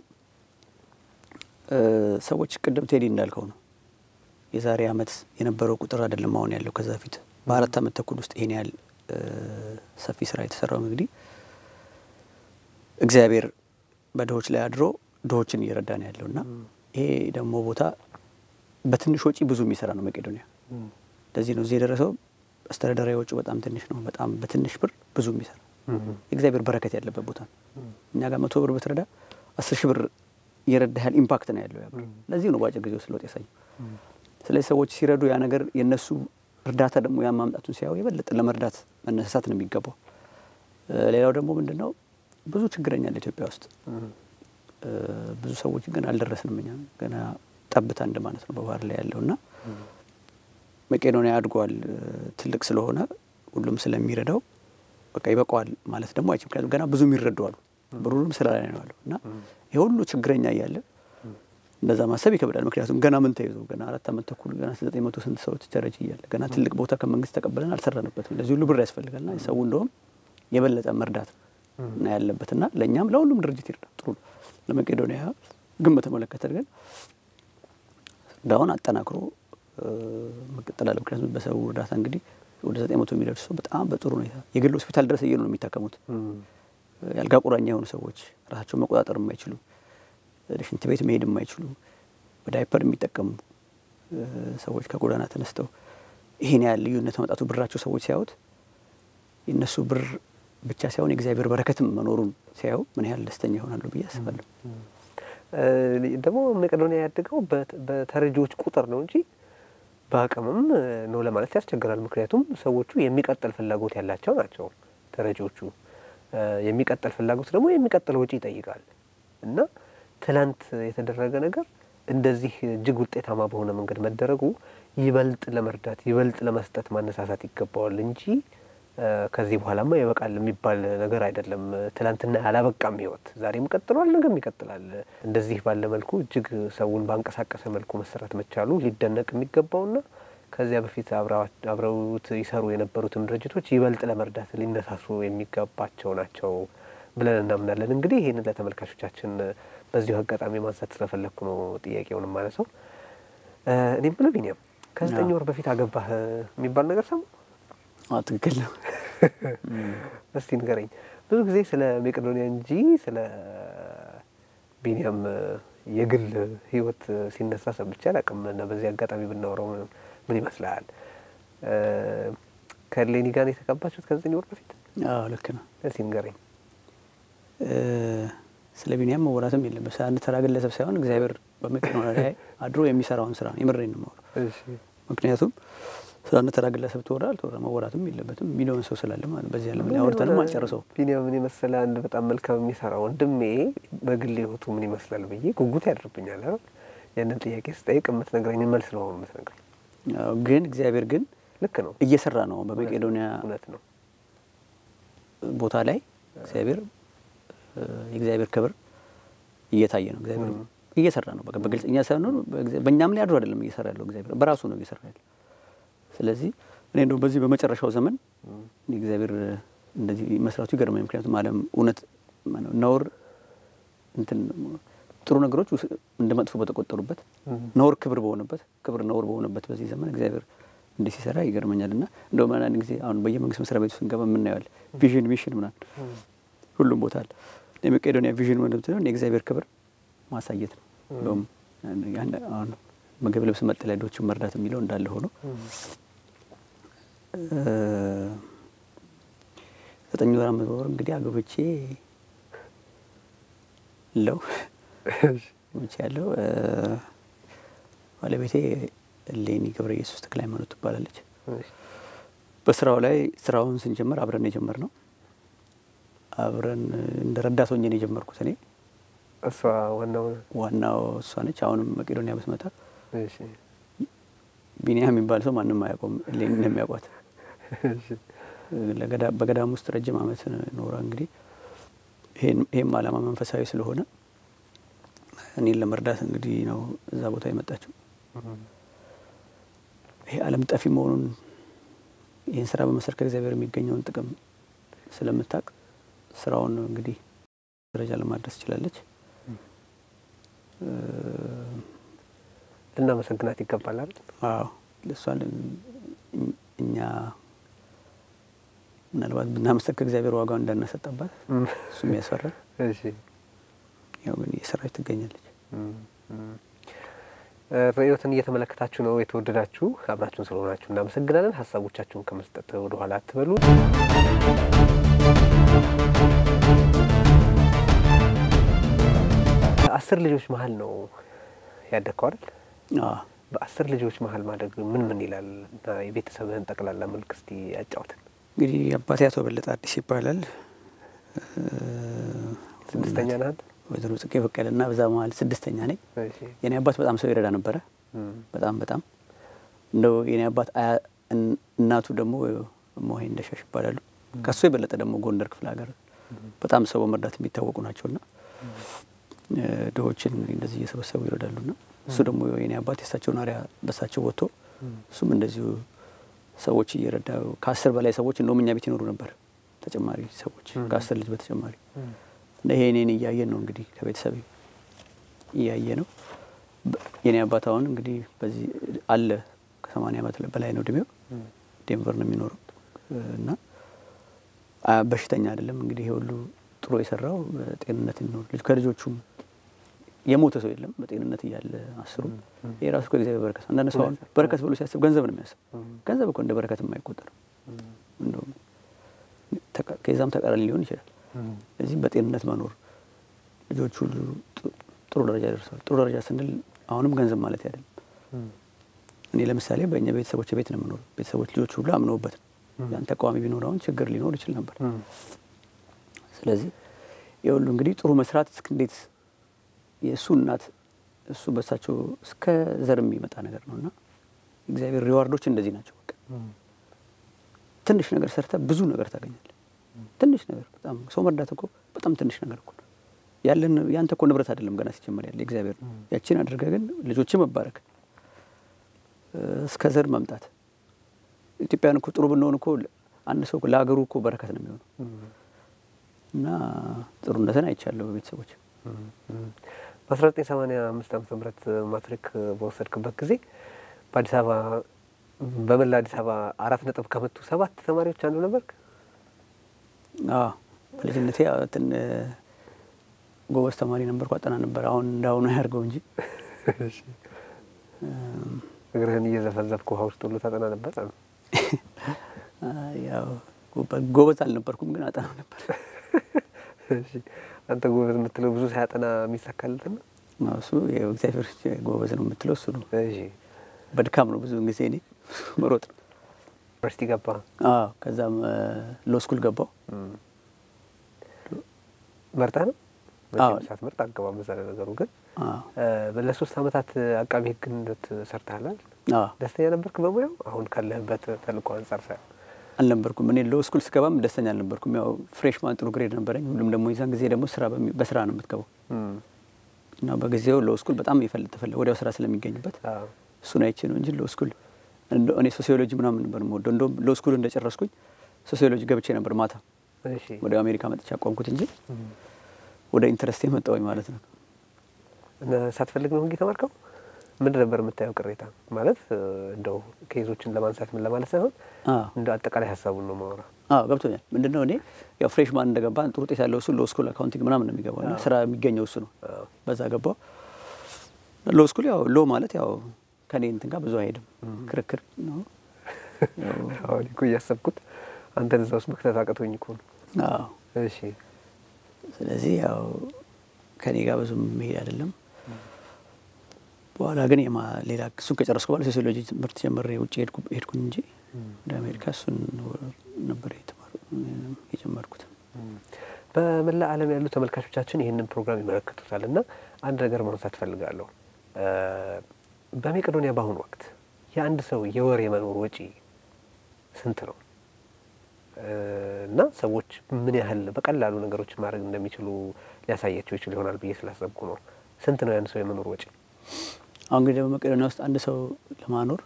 B: ሰዎች ቅድም ቴዲ እንዳልከው ነው የዛሬ ዓመት የነበረው ቁጥር አይደለም አሁን ያለው። ከዛ በፊት በአራት ዓመት ተኩል ውስጥ ይሄን ያህል ሰፊ ስራ የተሰራው እንግዲህ እግዚአብሔር በድሆች ላይ አድሮ ድሆችን እየረዳ ነው ያለው እና ይሄ ደግሞ ቦታ በትንሽ ወጪ ብዙ የሚሰራ ነው መቄዶንያ። ለዚህ ነው እዚህ የደረሰው። አስተዳደራዊ ወጪው በጣም ትንሽ ነው። በጣም በትንሽ ብር ብዙ የሚሰራ የእግዚአብሔር በረከት ያለበት ቦታ ነው። እኛ ጋር መቶ ብር ብትረዳ አስር ሺህ ብር እየረዳ ያህል ኢምፓክት ነው ያለው ያ ብር። ለዚህ ነው በአጭር ጊዜ ውስጥ ለውጥ ያሳየው። ስለዚህ ሰዎች ሲረዱ ያ ነገር የእነሱ እርዳታ ደግሞ ያን ማምጣቱን ሲያዩ የበለጠ ለመርዳት መነሳሳት ነው የሚገባው። ሌላው ደግሞ ምንድን ነው ብዙ ችግረኛ አለ ኢትዮጵያ ውስጥ። ብዙ ሰዎች ግን አልደረስንም። እኛ ገና ጠብታ እንደ ማለት ነው በባህር ላይ ያለው እና መቄዶንያ አድጓል ትልቅ ስለሆነ ሁሉም ስለሚረዳው በቃ ይበቃዋል ማለት ደግሞ አይችልም። ምክንያቱም ገና ብዙ የሚረዱ አሉ፣ ብሩንም ስራ ላይ ነው ያለው እና ይህ ሁሉ ችግረኛ እያለ እንደዛ ማሰብ ይከብዳል። ምክንያቱም ገና ምን ተይዞ ገና አራት ዓመት ተኩል ገና ዘጠኝ መቶ ስንት ሰዎች ተረጅ እያለ ገና ትልቅ ቦታ ከመንግስት ተቀበለን አልሰራንበትም። ለዚህ ሁሉ ብር ያስፈልጋልና ሰው እንደውም የበለጠ መርዳት እና ያለበት እና ለእኛም ለሁሉም ድርጅት ይርዳ ጥሩ ነው። ለመቄዶንያ ግን በተመለከተ ግን እርዳውን አጠናክሮ መቀጠል አለ። ምክንያቱም በሰው እርዳታ እንግዲህ ወደ ዘጠኝ መቶ የሚደርሱ ሰው በጣም በጥሩ ሁኔታ የግል ሆስፒታል ድረስ እየሄዱ ነው የሚታከሙት። የአልጋ ቁራኛ የሆኑ ሰዎች ራሳቸውን መቆጣጠር የማይችሉ ሽንት ቤት መሄድ የማይችሉ በዳይፐር የሚጠቀሙ ሰዎች ከጎዳና ተነስተው ይህን ያህል ልዩነት መጣቱ ብራቸው ሰዎች ሲያዩት የእነሱ ብር ብቻ ሳይሆን የእግዚአብሔር በረከትም መኖሩን ሲያዩ ምን ያህል ደስተኛ ይሆናሉ ብዬ አስባለሁ።
A: ደግሞ መቄዶንያ ያደገው በተረጂዎች ቁጥር ነው እንጂ በአቅምም ነው ለማለት ያስቸግራል። ምክንያቱም ሰዎቹ የሚቀጥል ፍላጎት ያላቸው ናቸው። ተረጂዎቹ የሚቀጥል ፍላጎት ደግሞ የሚቀጥል ወጪ ይጠይቃል እና ትላንት የተደረገ ነገር እንደዚህ እጅግ ውጤታማ በሆነ መንገድ መደረጉ ይበልጥ ለመርዳት ይበልጥ ለመስጠት ማነሳሳት ይገባዋል እንጂ ከዚህ በኋላማ ይበቃል የሚባል ነገር አይደለም። ትላንትና ያላበቃም ህይወት ዛሬም ቀጥሏል፣ ነገም ይቀጥላል። እንደዚህ ባለ መልኩ እጅግ ሰውን ባንቀሳቀሰ መልኩ መሰራት መቻሉ ሊደነቅ የሚገባውና ከዚያ በፊት አብረውት ይሰሩ የነበሩትም ድርጅቶች ይበልጥ ለመርዳት ሊነሳሱ የሚገባቸው ናቸው ብለን እናምናለን። እንግዲህ ይህንን ለተመልካቾቻችን በዚሁ አጋጣሚ ማንሳት ስለፈለግኩ ነው ጥያቄውን ማነሳው። እኔም ብሎ ቢኒያም ከዘጠኝ ወር በፊት አገባህ የሚባል ነገር ሰሙ?
B: ትክክል ነው።
A: እስቲ ንገረኝ። ብዙ ጊዜ ስለ መቄዶንያ እንጂ ስለ ቢኒያም የግል ህይወት ሲነሳ ሰምቼ አላውቅም እና በዚህ አጋጣሚ ብናወራው ምን ይመስልሃል? ከሌኒ ጋር የተጋባችሁት ከዘጠኝ ወር በፊት?
B: አዎ ልክ ነው።
A: እስቲ ንገረኝ።
B: ስለ ቢኒያም መወራትም የለም። አንድ ተራ ግለሰብ ሳይሆን እግዚአብሔር በመቄዶንያ ላይ አድሮ የሚሰራውን ስራ ነው። የምሬን ነው የማወራው። ምክንያቱም ስለ አንድ ተራ ግለሰብ ተወራ አልተወራ መወራትም የለበትም ሚሊዮን ሰው ስላለ ማለት በዚህ ዓለም ላይ አውርተንም አንጨርሰው።
A: ቢኒያምን የመሰለ አንድ በጣም መልካም የሚሰራ ወንድሜ በግል ህይወቱ ምን ይመስላል ብዬ ጉጉት ያድርብኛል። አይደል ያንን ጥያቄ ስጠይቅ የምትነግረኝ መልስ ነው የምትነግረኝ።
B: ግን እግዚአብሔር ግን
A: ልክ ነው
B: እየሰራ ነው። በመቄዶንያ
A: እውነት ነው
B: ቦታ ላይ እግዚአብሔር የእግዚአብሔር ክብር እየታየ ነው። እግዚአብሔር እየሰራ ነው። በቃ በግልጽ እኛ ሳይሆን በእኛም ላይ አድሮ አይደለም እየሰራ ያለው እግዚአብሔር በራሱ ነው እየሰራ ያለው። ስለዚህ እኔ እንደውም በዚህ በመጨረሻው ዘመን እግዚአብሔር እንደዚህ መስራቱ ይገርመኝ። ምክንያቱም ዓለም እውነት ነውር እንትን ጥሩ ነገሮች እንደ መጥፎ በተቆጠሩበት ነውር ክብር በሆነበት ክብር ነውር በሆነበት በዚህ ዘመን እግዚአብሔር እንዲህ ሲሰራ ይገርመኛል። እና እንደውም አንዳንድ ጊዜ አሁን በየመንግስት መስሪያ ቤቱ ስንገባ የምናየዋል ቪዥን ሚሽን ምናምን ሁሉም ቦታ አለ። የመቄዶንያ ቪዥን ወንድም የእግዚአብሔር ክብር ማሳየት ነው። እንደውም አሁን ምግብ፣ ልብስ፣ መጠለያ ድሆችን መርዳት የሚለው እንዳለ ሆኖ ዘጠኝ ወር አመት ወር እንግዲህ አግብቼ ለው ብቻ ያለው ባለቤቴ ሌኒ ገብረ ኢየሱስ ተክለ ሃይማኖት ትባላለች። በስራው ላይ ስራውን ስንጀምር አብረን የጀመር ነው። አብረን እንደ ረዳት ሆኜ ነው የጀመርኩት እኔ።
A: እሷ ዋናው
B: ዋናው እሷ ነች። አሁንም መቄዶንያ ብትመጣ ቢኒያም የሚባል ሰው ማንም አያውቀውም። ሌኒ ነው የሚያውቋት። በገዳም ውስጥ ረጅም ዓመት ኖራ እንግዲህ ይህም ዓላማ መንፈሳዊ ስለሆነ እኔን ለመርዳት እንግዲህ ነው እዛ ቦታ የመጣችው። ይሄ ዓለም ጠፊ መሆኑን ይህን ስራ በመስራት ከእግዚአብሔር የሚገኘውን ጥቅም ስለምታውቅ ስራውን እንግዲህ ደረጃ ለማድረስ ችላለች።
A: ልናመሰግናት ይገባል አይደል?
B: አዎ እሷን እኛ ምናልባት ብናመሰግ ከእግዚአብሔር ዋጋውን እንዳናሰጠባት እሱም ያስፈራል። ያው ግን እየሰራች ትገኛለች።
A: ርዕዮትን እየተመለከታችሁ ነው የተወደዳችሁ፣ አብራችሁን ስለሆናችሁ እናመሰግናለን። ሀሳቦቻችሁን ከመስጠት ወደኋላ አትበሉ። አስር ልጆች መሀል ነው ያደግከው አይደል? በአስር ልጆች መሀል ማደግ ምን ምን ይላል እና የቤተሰብህን ጠቅላላ መልክ እስቲ ያጫውትን።
B: እንግዲህ አባቴ አቶ በለጠ አዲስ ይባላል።
A: ስድስተኛ ነህ አንተ?
B: ወይዘሮ ጽጌ በቀለ እና በዛ መሀል ስድስተኛ ነኝ። የኔ አባት በጣም ሰው ይረዳ ነበረ። በጣም በጣም እንደው የኔ አባት አያ- እን- እናቱ ደግሞ ሞሄ እንደሻሽ ይባላሉ። ከሱ የበለጠ ደግሞ ጎንደር ክፍለ ሀገር በጣም ሰው በመርዳት የሚታወቁ ናቸውና እ፣ ድሆችን እንደዚህ እየሰበሰቡ ይረዳሉና እሱ ደግሞ የኔ አባት የእሳቸውን አሪያ በሳቸው ወጥቶ እሱም እንደዚሁ ሰዎች እየረዳ ከአስር በላይ ሰዎች እንደውም እኛ ቤት ይኖሩ ነበር ተጨማሪ ሰዎች ከአስር ልጅ በተጨማሪ እና ይሄ እኔን እያየን ነው እንግዲህ ከቤተሰብ እያየ ነው። በ- የኔ አባት አሁን እንግዲህ በዚህ አለ ከሰማንያ ዓመት በላይ ነው እድሜው። ዴንቨር ነው የሚኖረው እ፣ እና አ- በሽተኛ አይደለም እንግዲህ ይሄ ሁሉ ጥሩ የሰራው በጤንነት እንኖር ልጅ ከልጆቹም የሞተ ሰው የለም በጤንነት እያለ አስሩ ይሄ ራሱ ከእግዚአብሔር በረከት ነው። አንዳንድ ሰው አሁን በረከት ብሎ ሲያስብ ገንዘብ ነው የሚያስብ። ገንዘብ እኮ እንደ በረከት የማይቆጠር እንደውም ተቃ- ከዛም ተቃራኒ ሊሆን ይችላል። እዚህም በጤንነት መኖር ልጆች ሁሉ ጥ- ጥሩ ደረጃ ደርሰዋል። ጥሩ ደረጃ ስንል አሁንም ገንዘብ ማለት አይደለም። እኔ ለምሳሌ በእኛ ቤተሰቦች ቤት ነው የምኖረው። ቤተሰቦች ልጆች ሁሉ አምነውበት ነው። ያን ተቃዋሚ ቢኖር አሁን ችግር ሊኖር ይችል ነበር። ስለዚህ የሁሉ እንግዲህ ጥሩ መስራት እስክ እንዴት የእሱ እናት እሱ በሳቸው እስከ ዘር የሚመጣ ነገር ነው እና እግዚአብሔር ሪዋርዶች እንደዚህ ናቸው። በቃ ትንሽ ነገር ሰርተ ብዙ ነገር ታገኛለህ። ትንሽ ነገር በጣም ሰው መርዳት እኮ በጣም ትንሽ ነገር እኮ ነው። ያለን ያንተ እኮ ንብረት አይደለም ገና ሲጀመር ያለ እግዚአብሔር ነው። ያችን አድርገ ግን ልጆች መባረክ እ፣ እስከ ዘር መምጣት ኢትዮጵያን እኮ ጥሩ ብንሆን እኮ አንድ ሰው እኮ ለሀገሩ እኮ በረከት ነው የሚሆነው እና ጥሩነትን አይቻለሁ በቤተሰቦች
A: በ1985 ዓመተ ምህረት ማትሪክ በወሰድክበት ጊዜ በአዲስ አበባ በመላ አዲስ አበባ አራት ነጥብ ከመቱ ሰባት ተማሪዎች አንዱ ነበርክ።
B: አዎ በልጅነቴ ያው ትን ጎበዝ ተማሪ ነበርኩ። አጠና ነበር። አሁን እንዳሁኑ ያድርገው እንጂ እም፣
A: እግርህን እየዘፈዘፍክ ውሃ ውስጥ ሁሉ ታጠና ነበር።
B: አ፣ ያው ጎበ- ጎበዝ አልነበርኩም፣ ግን አጠና ነበር።
A: እሺ፣ አንተ ጎበዝ የምትለው ብዙ ሳያጠና የሚሳካልት ነው።
B: አዎ፣ እሱ ያው እግዚአብሔር ጎበዝ ነው የምትለው እሱ ነው።
A: እሺ፣
B: በድካም ነው ብዙ ጊዜ እኔ መሮጥ ነው።
A: ዩኒቨርሲቲ ገባ።
B: አዎ፣ ከዛም ሎ ስኩል ገባው።
A: መርጠህ ነው
B: አዎ።
A: መቼም ሳትመርጥ አገባም። በዛ ነገሩ ግን
B: አዎ፣
A: እ፣ ለሶስት አመታት አቃቢ ህግነት ሰርተሃል።
B: አዎ፣
A: ደስተኛ ነበርክ በሙያው? አሁን ካለህበት ተልእኮ አንጻር ሳይ
B: አልነበርኩም። እኔ ሎ ስኩል ስገባም ደስተኛ አልነበርኩም። ያው ፍሬሽማን ጥሩ ግሬድ ነበረኝ። ሁሉም ደግሞ የዛን ጊዜ ደግሞ ስራ በሚ- በስራ ነው የምትገባው እና በጊዜው ሎ ስኩል በጣም ይፈልግ ተፈለ ወዲያው ስራ ስለሚገኝበት
A: አዎ።
B: እሱን አይቼ ነው እንጂ ሎ ስኩል እንደ- እኔ ሶሲዮሎጂ ምናምን ነበር የምወደው። እንደውም ሎ ስኩል እንደጨረስኩኝ ሶሲዮሎጂ ገብቼ ነበር ማታ
A: እሺ
B: ወደ አሜሪካ መጥቼ አቋምኩት እንጂ ወደ ኢንተረስቴ መጣሁኝ ማለት ነው።
A: እና ሳትፈልግ ነው ህግ የተማርከው? ምንድን ነበር የምታየው ቅሬታ? ማለት እ፣ እንደው ኬዞችን ለማንሳት ምን ለማለት ሳይሆን
B: አዎ
A: እንደ አጠቃላይ ሀሳቡን ነው ማውራ።
B: አዎ ገብቶኛል። ምንድን ነው እኔ ያው ፍሬሽማን እንደገባ ጥሩ ውጤት ያለው እሱ ሎ ስኩል አካውንቲንግ ምናምን ነው የሚገባው እና
A: አዎ።
B: ስራ የሚገኘው እሱ ነው።
A: አዎ።
B: በዛ ገባው። ሎ ስኩል ያው ሎ ማለት ያው ከኔ እንትን ጋር ብዙ አይሄድም፣ ክርክር ነው። ያው
A: አሁን እኮ እያሰብኩት አንተን እዛ ውስጥ መክተት አቅቶኝ እኮ ነው።
B: አዎ
A: እሺ
B: ስለዚህ ያው ከኔ ጋር ብዙም መሄድ አይደለም። በኋላ ግን የማ ሌላ እሱን ከጨረስኩ በኋላ ሶሲዮሎጂ ትምህርት ጀምሬ ውጭ ሄድኩ ሄድኩኝ እንጂ ወደ አሜሪካ እሱን ነበር የተማሩ- የጀመርኩት።
A: በመላ ዓለም ያሉ ተመልካቾቻችን ይህንን ፕሮግራም ይመለከቱታል እና አንድ ነገር ማንሳት እፈልጋለሁ። እ፣ በሜቄዶኒያ በአሁኑ ወቅት የአንድ ሰው የወር የመኖር ወጪ ስንት ነው? እ፣ እና ሰዎች ምን ያህል በቀላሉ ነገሮችን ማድረግ እንደሚችሉ ሊያሳያቸው ይችል ይሆናል ብዬ ስላሰብኩ ነው። ስንት ነው የአንድ ሰው የመኖር ወጪ?
B: አሁን እንግዲህ በመቄዶኒያ ውስጥ አንድ ሰው ለማኖር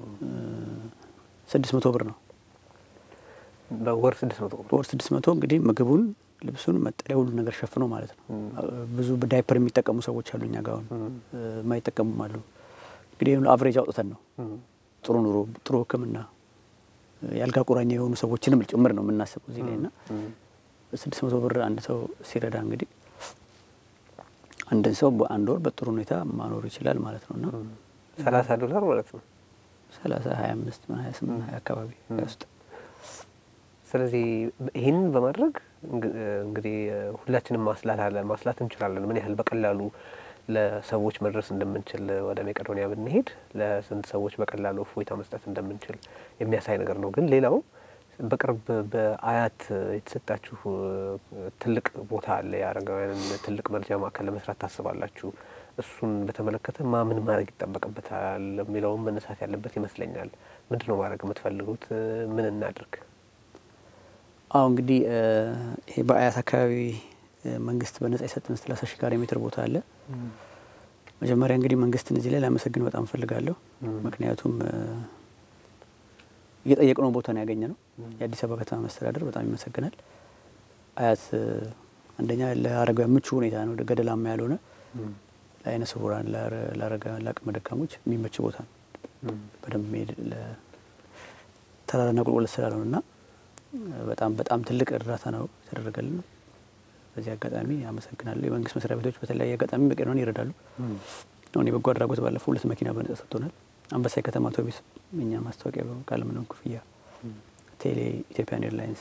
B: ስድስት መቶ ብር ነው
A: በወር ስድስት መቶ ብር።
B: በወር ስድስት መቶ እንግዲህ ምግቡን፣ ልብሱን፣ መጠለያ ሁሉ ነገር ሸፍኖ ማለት ነው።
A: ም።
B: ብዙ ዳይፐር የሚጠቀሙ ሰዎች አሉ እኛ ጋር አሁን
A: ም።
B: የማይጠቀሙም አሉ። እንግዲህ አቨሬጅ አውጥተን ነው
A: ም።
B: ጥሩ ኑሮ፣ ጥሩ ሕክምና ያልጋ ቁራኛ የሆኑ ሰዎችንም ጭምር ነው የምናስበው እዚህ ላይ እና
A: ም።
B: ስድስት መቶ ብር አንድ ሰው ሲረዳ እንግዲህ አንድን ሰው በአንድ ወር በጥሩ ሁኔታ ማኖር ይችላል ማለት ነው እና
A: ሰላሳ ዶላር ማለት ነው።
B: ሰላሳ ሀያ አምስት ሀያ ስምንት ሀያ አካባቢ ውስጥ
A: ስለዚህ ይህንን በማድረግ እንግ- እንግዲህ ሁላችንም ማስላት አለ ማስላት እንችላለን። ምን ያህል በቀላሉ ለሰዎች መድረስ እንደምንችል ወደ ሜቄዶኒያ ብንሄድ ለስንት ሰዎች በቀላሉ እፎይታ መስጠት እንደምንችል የሚያሳይ ነገር ነው። ግን ሌላው በቅርብ በአያት የተሰጣችሁ ትልቅ ቦታ አለ። የአረጋውያንን ትልቅ መርጃ ማዕከል ለመስራት ታስባላችሁ። እሱን በተመለከተ ማ ምን ማድረግ ይጠበቅበታል የሚለውም መነሳት ያለበት ይመስለኛል። ምንድን ነው ማድረግ የምትፈልጉት? ምን እናድርግ?
B: አሁ እንግዲህ ይሄ በአያት አካባቢ መንግስት በነጻ የሰጠን ሰላሳ ሺህ ካሬ ሜትር ቦታ አለ። መጀመሪያ እንግዲህ መንግስትን እዚህ ላይ ላመሰግን በጣም እፈልጋለሁ። ምክንያቱም እየጠየቅነው ቦታ ነው ያገኘ ነው። የአዲስ አበባ ከተማ መስተዳደር በጣም ይመሰግናል። አያት አንደኛ ለአረጋውያን ምቹ ሁኔታ ነው፣ ገደላማ ያልሆነ ለአይነ ስውራን፣ ለአረጋውያን፣ ለአቅመ ደካሞች የሚመች ቦታ ነው። በደንብ መሄድ ተራራና ቁልቁለት ስላልሆነ እና በጣም በጣም ትልቅ እርዳታ ነው የተደረገልን። በዚህ አጋጣሚ አመሰግናለሁ። የመንግስት መስሪያ ቤቶች በተለያየ አጋጣሚ በቀኖን ይረዳሉ። አሁን የበጎ አድራጎት ባለፈው ሁለት መኪና በነጻ ሰጥቶናል። አንበሳ የከተማ አውቶቢስ እኛ ማስታወቂያ ካለምንም ክፍያ፣ ቴሌ፣ ኢትዮጵያን ኤርላይንስ፣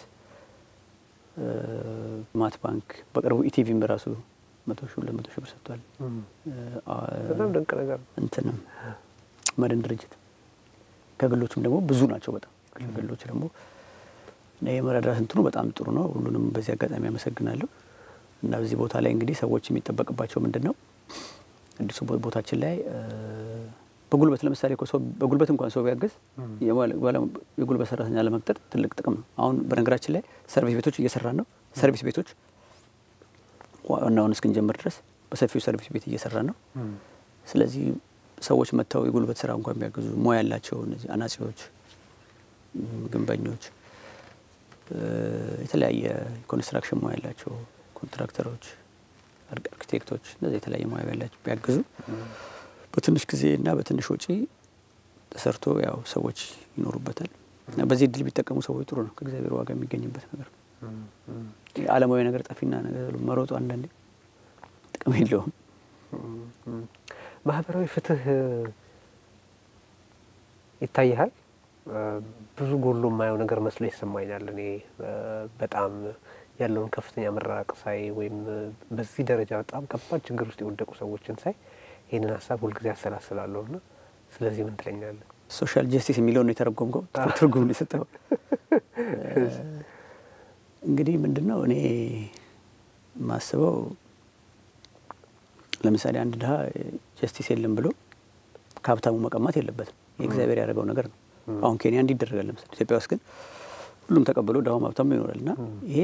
B: ማት ባንክ በቅርቡ ኢቲቪም በራሱ መቶ ሺ ሁለት መቶ ሺ ብር ሰጥቷል።
A: በጣም ድንቅ ነገር ነው።
B: እንትንም መድን ድርጅት ከግሎችም ደግሞ ብዙ ናቸው። በጣም ከግሎች ደግሞ የመረዳት እንትኑ በጣም ጥሩ ነው። ሁሉንም በዚህ አጋጣሚ አመሰግናለሁ። እና በዚህ ቦታ ላይ እንግዲህ ሰዎች የሚጠበቅባቸው ምንድን ነው? አዲሱ ቦታችን ላይ በጉልበት ለምሳሌ ሰው በጉልበት እንኳን ሰው ቢያገዝ የጉልበት ሰራተኛ ለመቅጠር ትልቅ ጥቅም ነው። አሁን በነገራችን ላይ ሰርቪስ ቤቶች እየሰራን ነው። ሰርቪስ ቤቶች ዋናውን እስክንጀምር ድረስ በሰፊው ሰርቪስ ቤት እየሰራን ነው። ስለዚህ ሰዎች መጥተው የጉልበት ስራ እንኳን ቢያግዙ ሙያ ያላቸው እነዚህ አናጺዎች፣ ግንበኞች፣ የተለያየ ኮንስትራክሽን ሙያ ያላቸው ኮንትራክተሮች፣ አርኪቴክቶች እነዚህ የተለያየ ሙያ ያላቸው ቢያግዙ በትንሽ ጊዜ እና በትንሽ ወጪ ተሰርቶ ያው ሰዎች ይኖሩበታል። እና በዚህ እድል ቢጠቀሙ ሰዎች ጥሩ ነው። ከእግዚአብሔር ዋጋ የሚገኝበት ነገር ነው። ዓለማዊ ነገር ጠፊና ነገር መሮጡ አንዳንዴ ጥቅም የለውም።
A: ማህበራዊ ፍትህ ይታይሃል። ብዙ ጎሎ የማየው ነገር መስሎ ይሰማኛል። እኔ በጣም ያለውን ከፍተኛ መራራቅ ሳይ ወይም በዚህ ደረጃ በጣም ከባድ ችግር ውስጥ የወደቁ ሰዎችን ሳይ ይህንን ሀሳብ ሁልጊዜ አሰላስላለሁ እና ስለዚህ ምን ትለኛለህ?
B: ሶሻል ጀስቲስ የሚለውን ነው የተረጎምከው፣ ትርጉም ነው የሰጠው። እንግዲህ ምንድን ነው እኔ የማስበው ለምሳሌ አንድ ድሀ ጀስቲስ የለም ብሎ ከሀብታሙ መቀማት የለበትም። የእግዚአብሔር ያደረገው ነገር ነው። አሁን ኬንያ እንዲህ ይደረጋል። ለምሳሌ ኢትዮጵያ ውስጥ ግን ሁሉም ተቀብሎ ድሀውም ሀብታሙ ይኖራል እና ይሄ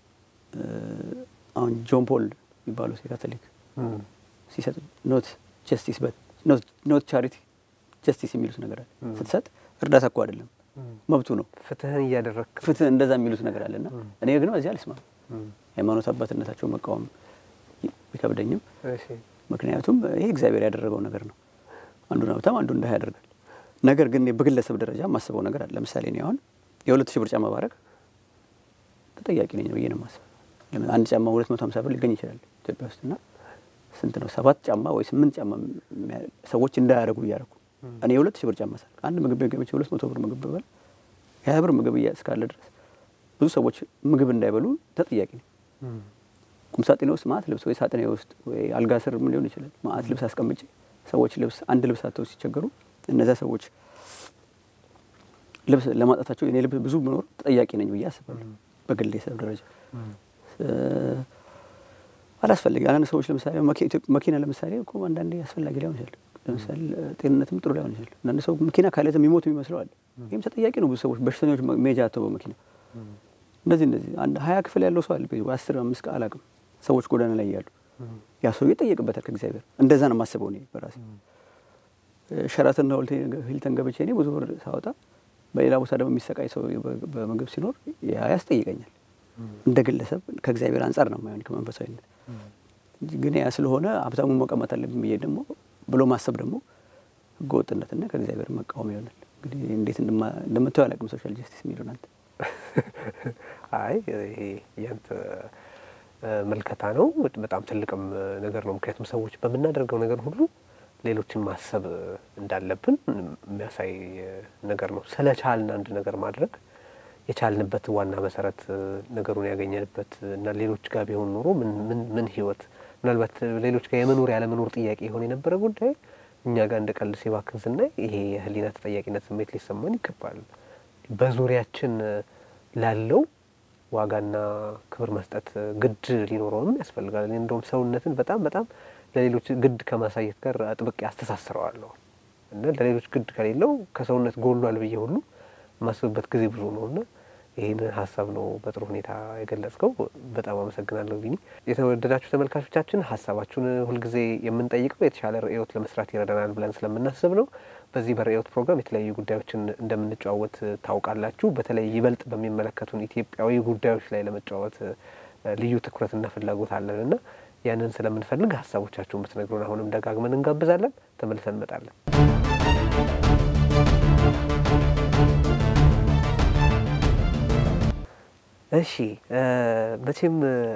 B: አሁን ጆን ፖል የሚባሉት የካቶሊክ ሲሰጥ ኖት ጀስቲስ ኖት ቻሪቲ ጀስቲስ የሚሉት ነገር አለ። ስትሰጥ እርዳታ እኮ አይደለም መብቱ ነው።
A: ፍትህን እያደረግ
B: ፍትህ እንደዛ የሚሉት ነገር አለ እና እኔ ግን በዚህ አልስማም። ሃይማኖት አባትነታቸው መቃወም ቢከብደኝም ምክንያቱም ይሄ እግዚአብሔር ያደረገው ነገር ነው። አንዱን ሀብታም አንዱን ድሀ ያደርጋል። ነገር ግን በግለሰብ ደረጃ የማስበው ነገር አለ። ለምሳሌ እኔ አሁን የሁለት ሺህ ብር ጫማ ባረግ ተጠያቂ ነኝ ብዬ ነው የማስበው። አንድ ጫማ ሁለት መቶ ሀምሳ ብር ሊገኝ ይችላል ኢትዮጵያ ውስጥ እና ስንት ነው ሰባት ጫማ ወይ ስምንት ጫማ ሰዎች እንዳያደርጉ እያደረጉ እኔ የሁለት ሺህ ብር ጫማ ሳል አንድ ምግብ ቤት ገብቼ ሁለት መቶ ብር ምግብ ብበላ የሀያ ብር ምግብ እስካለ ድረስ ብዙ ሰዎች ምግብ እንዳይበሉ ተጠያቂ ነኝ። ቁምሳጥኔ ውስጥ ማአት ልብስ ወይ ሳጥኔ ውስጥ ወይ አልጋ ስር ምን ሊሆን ይችላል ማአት ልብስ አስቀምጬ ሰዎች ልብስ አንድ ልብስ አተው ሲቸገሩ እነዚያ ሰዎች ልብስ ለማጣታቸው የኔ ልብስ ብዙ መኖር ተጠያቂ ነኝ ብዬ አስባለሁ። በግለሰብ ደረጃ አላስፈላጊ አንዳንድ ሰዎች ለምሳሌ መኪና ለምሳሌ እኮ አንዳንዴ አስፈላጊ ላይሆን ይችላል። ለምሳሌ ጤንነትም ጥሩ ላይሆን ይችላል። አንዳንድ ሰው መኪና ካለ የሚሞት የሚመስለው አለ። ይህም ተጠያቂ ነው። ብዙ ሰዎች በሽተኞች ሜጃ አተው በመኪና እንደዚህ እንደዚህ አንድ ሀያ ክፍል ያለው ሰው አለ አስር አምስት ቃል አቅም ሰዎች ጎዳና ላይ እያሉ ያ ሰው ይጠየቅበታል ከእግዚአብሔር። እንደዛ ነው የማስበው እኔ በራሴ ሸራተንና ሂልተን ገብቼ እኔ ብዙ ብር ሳወጣ በሌላ ቦታ ደግሞ የሚሰቃይ ሰው በምግብ ሲኖር ያ ያስጠይቀኛል። እንደ ግለሰብ ከእግዚአብሔር አንጻር ነው የማይሆን ከመንፈሳዊነት ግን ያ ስለሆነ ሀብታሙን መቀማት አለብን ብዬ ደግሞ ብሎ ማሰብ ደግሞ ህገወጥነትና ከእግዚአብሔር መቃወም ይሆናል። እንግዲህ እንዴት እንደምታየው አላውቅም ሶሻል ጀስቲስ የሚለውን አንተ።
A: አይ ይሄ ያንተ መልከታ ነው። በጣም ትልቅም ነገር ነው። ምክንያቱም ሰዎች በምናደርገው ነገር ሁሉ ሌሎችን ማሰብ እንዳለብን የሚያሳይ ነገር ነው። ስለቻልን አንድ ነገር ማድረግ የቻልንበት ዋና መሰረት ነገሩን ያገኘንበት እና ሌሎች ጋር ቢሆን ኖሮ ምን ህይወት ምናልባት ሌሎች ጋር የመኖር ያለመኖር ጥያቄ የሆነ የነበረ ጉዳይ እኛ ጋር እንደ ቀልድ ሲባክን ስናይ ይሄ የህሊና ተጠያቂነት ስሜት ሊሰማን ይገባል። በዙሪያችን ላለው ዋጋና ክብር መስጠት ግድ ሊኖረውም ያስፈልጋል። እኔ እንደውም ሰውነትን በጣም በጣም ለሌሎች ግድ ከማሳየት ጋር አጥብቄ አስተሳስረዋለሁ እና ለሌሎች ግድ ከሌለው ከሰውነት ጎሏል ብዬ ሁሉ የማስብበት ጊዜ ብዙ ነው እና ይህን ሀሳብ ነው በጥሩ ሁኔታ የገለጽከው። በጣም አመሰግናለሁ ቢኒ። የተወደዳችሁ ተመልካቾቻችን ሀሳባችሁን ሁልጊዜ የምንጠይቀው የተሻለ ርዕዮት ለመስራት ይረዳናል ብለን ስለምናስብ ነው። በዚህ በርዕዮት ፕሮግራም የተለያዩ ጉዳዮችን እንደምንጨዋወት ታውቃላችሁ። በተለይ ይበልጥ በሚመለከቱን ኢትዮጵያዊ ጉዳዮች ላይ ለመጫወት ልዩ ትኩረትና ፍላጎት አለን እና ያንን ስለምንፈልግ ሀሳቦቻችሁን ብትነግሩን አሁንም ደጋግመን እንጋብዛለን። ተመልሰን እንመጣለን። እሺ መቼም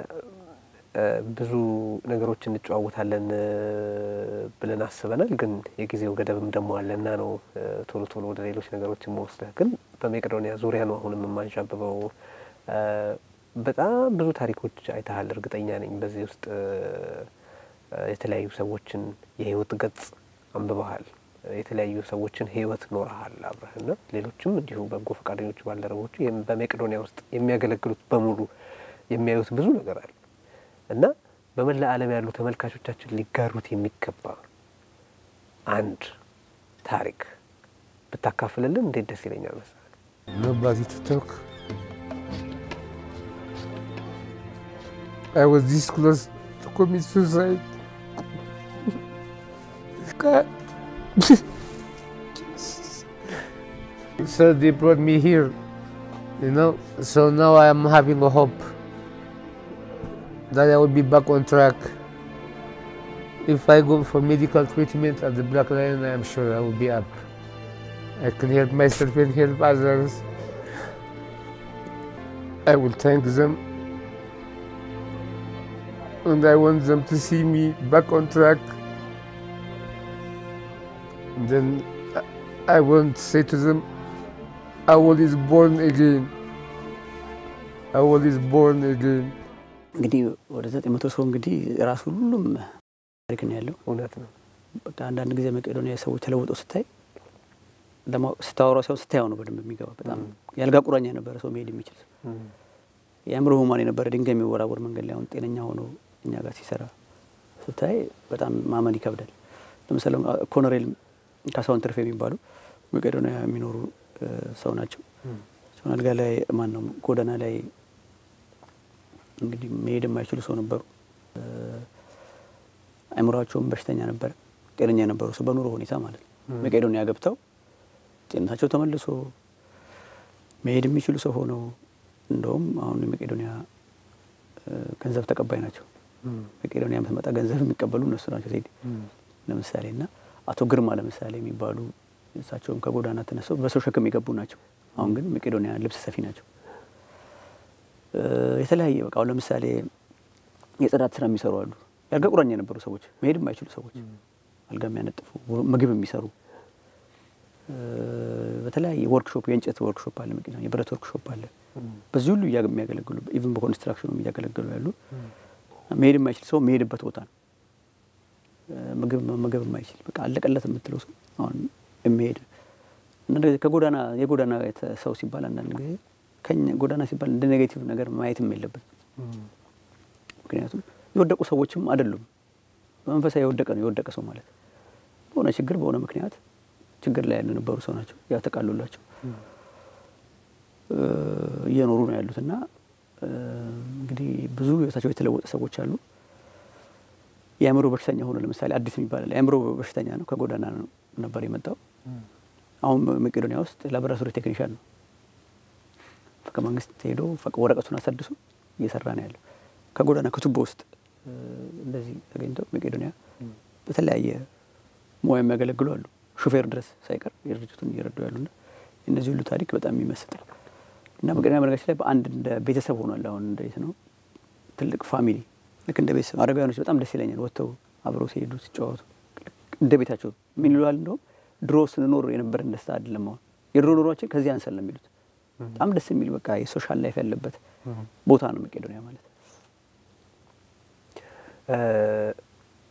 A: ብዙ ብዙ እንጨዋወታለን ብለን አስበናል። ግን የጊዜው ገደብም ደግሞ አለና ነው ቶሎ ቶሎ ወደ ሌሎች ነገሮች መወስደህ። ግን በመቄዶንያ ዙሪያ ነው አሁንም የማንዣብበው። በጣም ብዙ ታሪኮች አይተሃል፣ እርግጠኛ ነኝ። በዚህ ውስጥ የተለያዩ ሰዎችን የህይወት ገጽ አንብበሃል። የተለያዩ ሰዎችን ህይወት ኖረሃል አብረህና ሌሎችም እንዲሁ በጎ ፈቃደኞቹ ባልደረቦቹ በመቄዶንያ ውስጥ የሚያገለግሉት በሙሉ የሚያዩት ብዙ ነገር አለ እና በመላ ዓለም ያሉ ተመልካቾቻችን ሊጋሩት የሚገባ አንድ ታሪክ ብታካፍልልን እንዴት ደስ ይለኛል መሰለህ።
C: Nobody to talk. I was this close to commit suicide. God. so they brought me here, you know. So now I am having a hope that I will be back on track. If I go for medical treatment at the Black Lion, I am sure I will be up. I can help myself and help others. I will thank them. And I want them to see me back on track. And then I- I want to say to them, Awol is born again. Awol is born again.
B: እንግዲህ ወደ ዘጠኝ መቶ ሰው እንግዲህ ራሱ ሁሉም ታሪክ ነው ያለው።
A: እውነት ነው።
B: በቃ አንዳንድ ጊዜ መቄዶንያ ሰዎች ተለውጠው ስታይ ለማወቅ ስታወራው ሰው ስታየው ነው በደንብ የሚገባ። በጣም የአልጋ ቁራኛ የነበረ ሰው መሄድ የሚችል ሰው
A: እም፣
B: የአእምሮ ህሙማን የነበረ ድንጋይ የሚወራወር መንገድ ላይ አሁን ጤነኛ ሆኖ እኛ ጋር ሲሰራ ስታይ በጣም ማመን ይከብዳል። ለምሳሌ ኮሎኔል ካሳሁን ትርፌ የሚባሉ መቄዶንያ የሚኖሩ እ፣ ሰው ናቸው።
A: እም፣
B: ሲሆን አልጋ ላይ ማን ነው ጎዳና ላይ እንግዲህ መሄድ የማይችሉ ሰው ነበሩ። እ፣ አእምሯቸውም በሽተኛ ነበረ። ጤነኛ የነበሩ ሰው በኑሮ ሁኔታ ማለት ነው።
A: እም።
B: መቄዶንያ ገብተው ጤንነታቸው ተመልሶ መሄድ የሚችሉ ሰው ሆነው እንደውም አሁን የመቄዶንያ እ፣ ገንዘብ ተቀባይ ናቸው።
A: እም፣
B: መቄዶንያ የምትመጣ ገንዘብ የሚቀበሉ እነሱ ናቸው። ቴዲ
A: እም፣
B: ለምሳሌ እና አቶ ግርማ ለምሳሌ የሚባሉ እሳቸውም ከጎዳና ተነስተው በሰው ሸክም የገቡ ናቸው። አሁን ግን መቄዶንያ ልብስ ሰፊ ናቸው። እ፣ የተለያየ በቃ አሁን ለምሳሌ የጽዳት ስራ የሚሰሩ አሉ። የአልጋ ቁራኛ የነበሩ ሰዎች፣ መሄድ የማይችሉ ሰዎች፣ አልጋ የሚያነጥፉ፣ ምግብ የሚሰሩ እ፣ በተለያየ ወርክሾፕ፣ የእንጨት ወርክሾፕ አለ፣ መቄዶንያ የብረት ወርክሾፕ አለ።
A: እም፣
B: በዚህ ሁሉ እያ- የሚያገለግሉ ኢቭን በኮንስትራክሽኑም እያገለገሉ ያሉ መሄድ የማይችል ሰው መሄድበት ቦታ ነው። እ፣ ምግብ መመገብ የማይችል በቃ አለቀለት የምትለው ሰው አሁን የሚሄድ አንዳንድ ጊዜ ከጎዳና የጎዳና የተ- ሰው ሲባል አንዳንድ ጊዜ ከኛ ጎዳና ሲባል እንደ ኔጌቲቭ ነገር ማየትም የለበት።
A: እም፣
B: ምክንያቱም የወደቁ ሰዎችም አይደሉም። በመንፈሳዊ የወደቀ ነው የወደቀ ሰው ማለት በሆነ ችግር በሆነ ምክንያት ችግር ላይ ያልነበሩ ሰው ናቸው። ያ ተቃሉላቸው
A: እም፣
B: እ፣ እየኖሩ ነው ያሉት እና እ፣ እንግዲህ ብዙ ህይወታቸው የተለወጠ ሰዎች አሉ። የአእምሮ በሽተኛ ሆኖ ለምሳሌ አዲስ የሚባል አለ። የአእምሮ በሽተኛ ነው፣ ከጎዳና ነው ነበር የመጣው።
A: እም፣
B: አሁን መቄዶንያ ውስጥ ላቦራቶሪ ቴክኒሻን ነው። ከመንግስት ሄዶ ፈቅ- ወረቀቱን አሳድሶ እየሰራ ነው ያለው። ከጎዳና ከቱቦ ውስጥ እ፣ እንደዚህ ተገኝተው መቄዶንያ
A: እም፣
B: በተለያየ ሙያ የሚያገለግሉ አሉ። ሹፌር ድረስ ሳይቀር የድርጅቱን እየረዱ ያሉና የእነዚህ ሁሉ ታሪክ በጣም የሚመስጥ ነው እና መቄዶንያ በነገራችን ላይ በአንድ እንደ ቤተሰብ ሆኗል። አሁን እንዴት ነው ትልቅ ፋሚሊ ልክ እንደ ቤተሰብ አረጋውያኖች በጣም ደስ ይለኛል። ወጥተው አብረው ሲሄዱ ሲጫወቱ ልክ እንደ ቤታቸው ምን ይለዋል። እንደውም ድሮ ስንኖር የነበረን ደስታ አይደለም አሁን የድሮ ኑሯችን ከዚህ አንሰል ነው የሚሉት። በጣም ደስ የሚል በቃ የሶሻል ላይፍ ያለበት
A: እም።
B: ቦታ ነው መቄዶንያ ማለት።
A: እ፣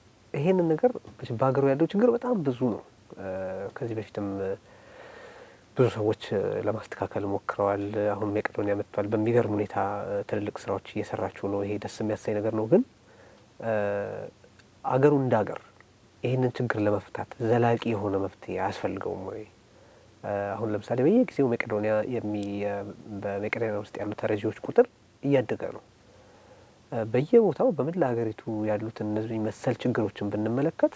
A: ይሄንን ነገር መቼም በሀገሩ ያለው ችግር በጣም ብዙ ነው። እ፣ ከዚህ በፊትም እ፣ ብዙ ሰዎች እ፣ ለማስተካከል ሞክረዋል። አሁን መቄዶንያ መጥቷል። በሚገርም ሁኔታ እ፣ ትልልቅ ስራዎች እየሰራችሁ ነው። ይሄ ደስ የሚያሳይ ነገር ነው። ግን እ፣ አገሩ እንደ አገር ይህንን ችግር ለመፍታት ዘላቂ የሆነ መፍትሄ አያስፈልገውም ወይ? እ፣ አሁን ለምሳሌ በየጊዜው መቄዶንያ የሚ በመቄዶንያ ውስጥ ያሉ ተረጂዎች ቁጥር እያደገ ነው። እ፣ በየቦታው በመላ ሀገሪቱ ያሉትን እነዚህ መሰል ችግሮችን ብንመለከት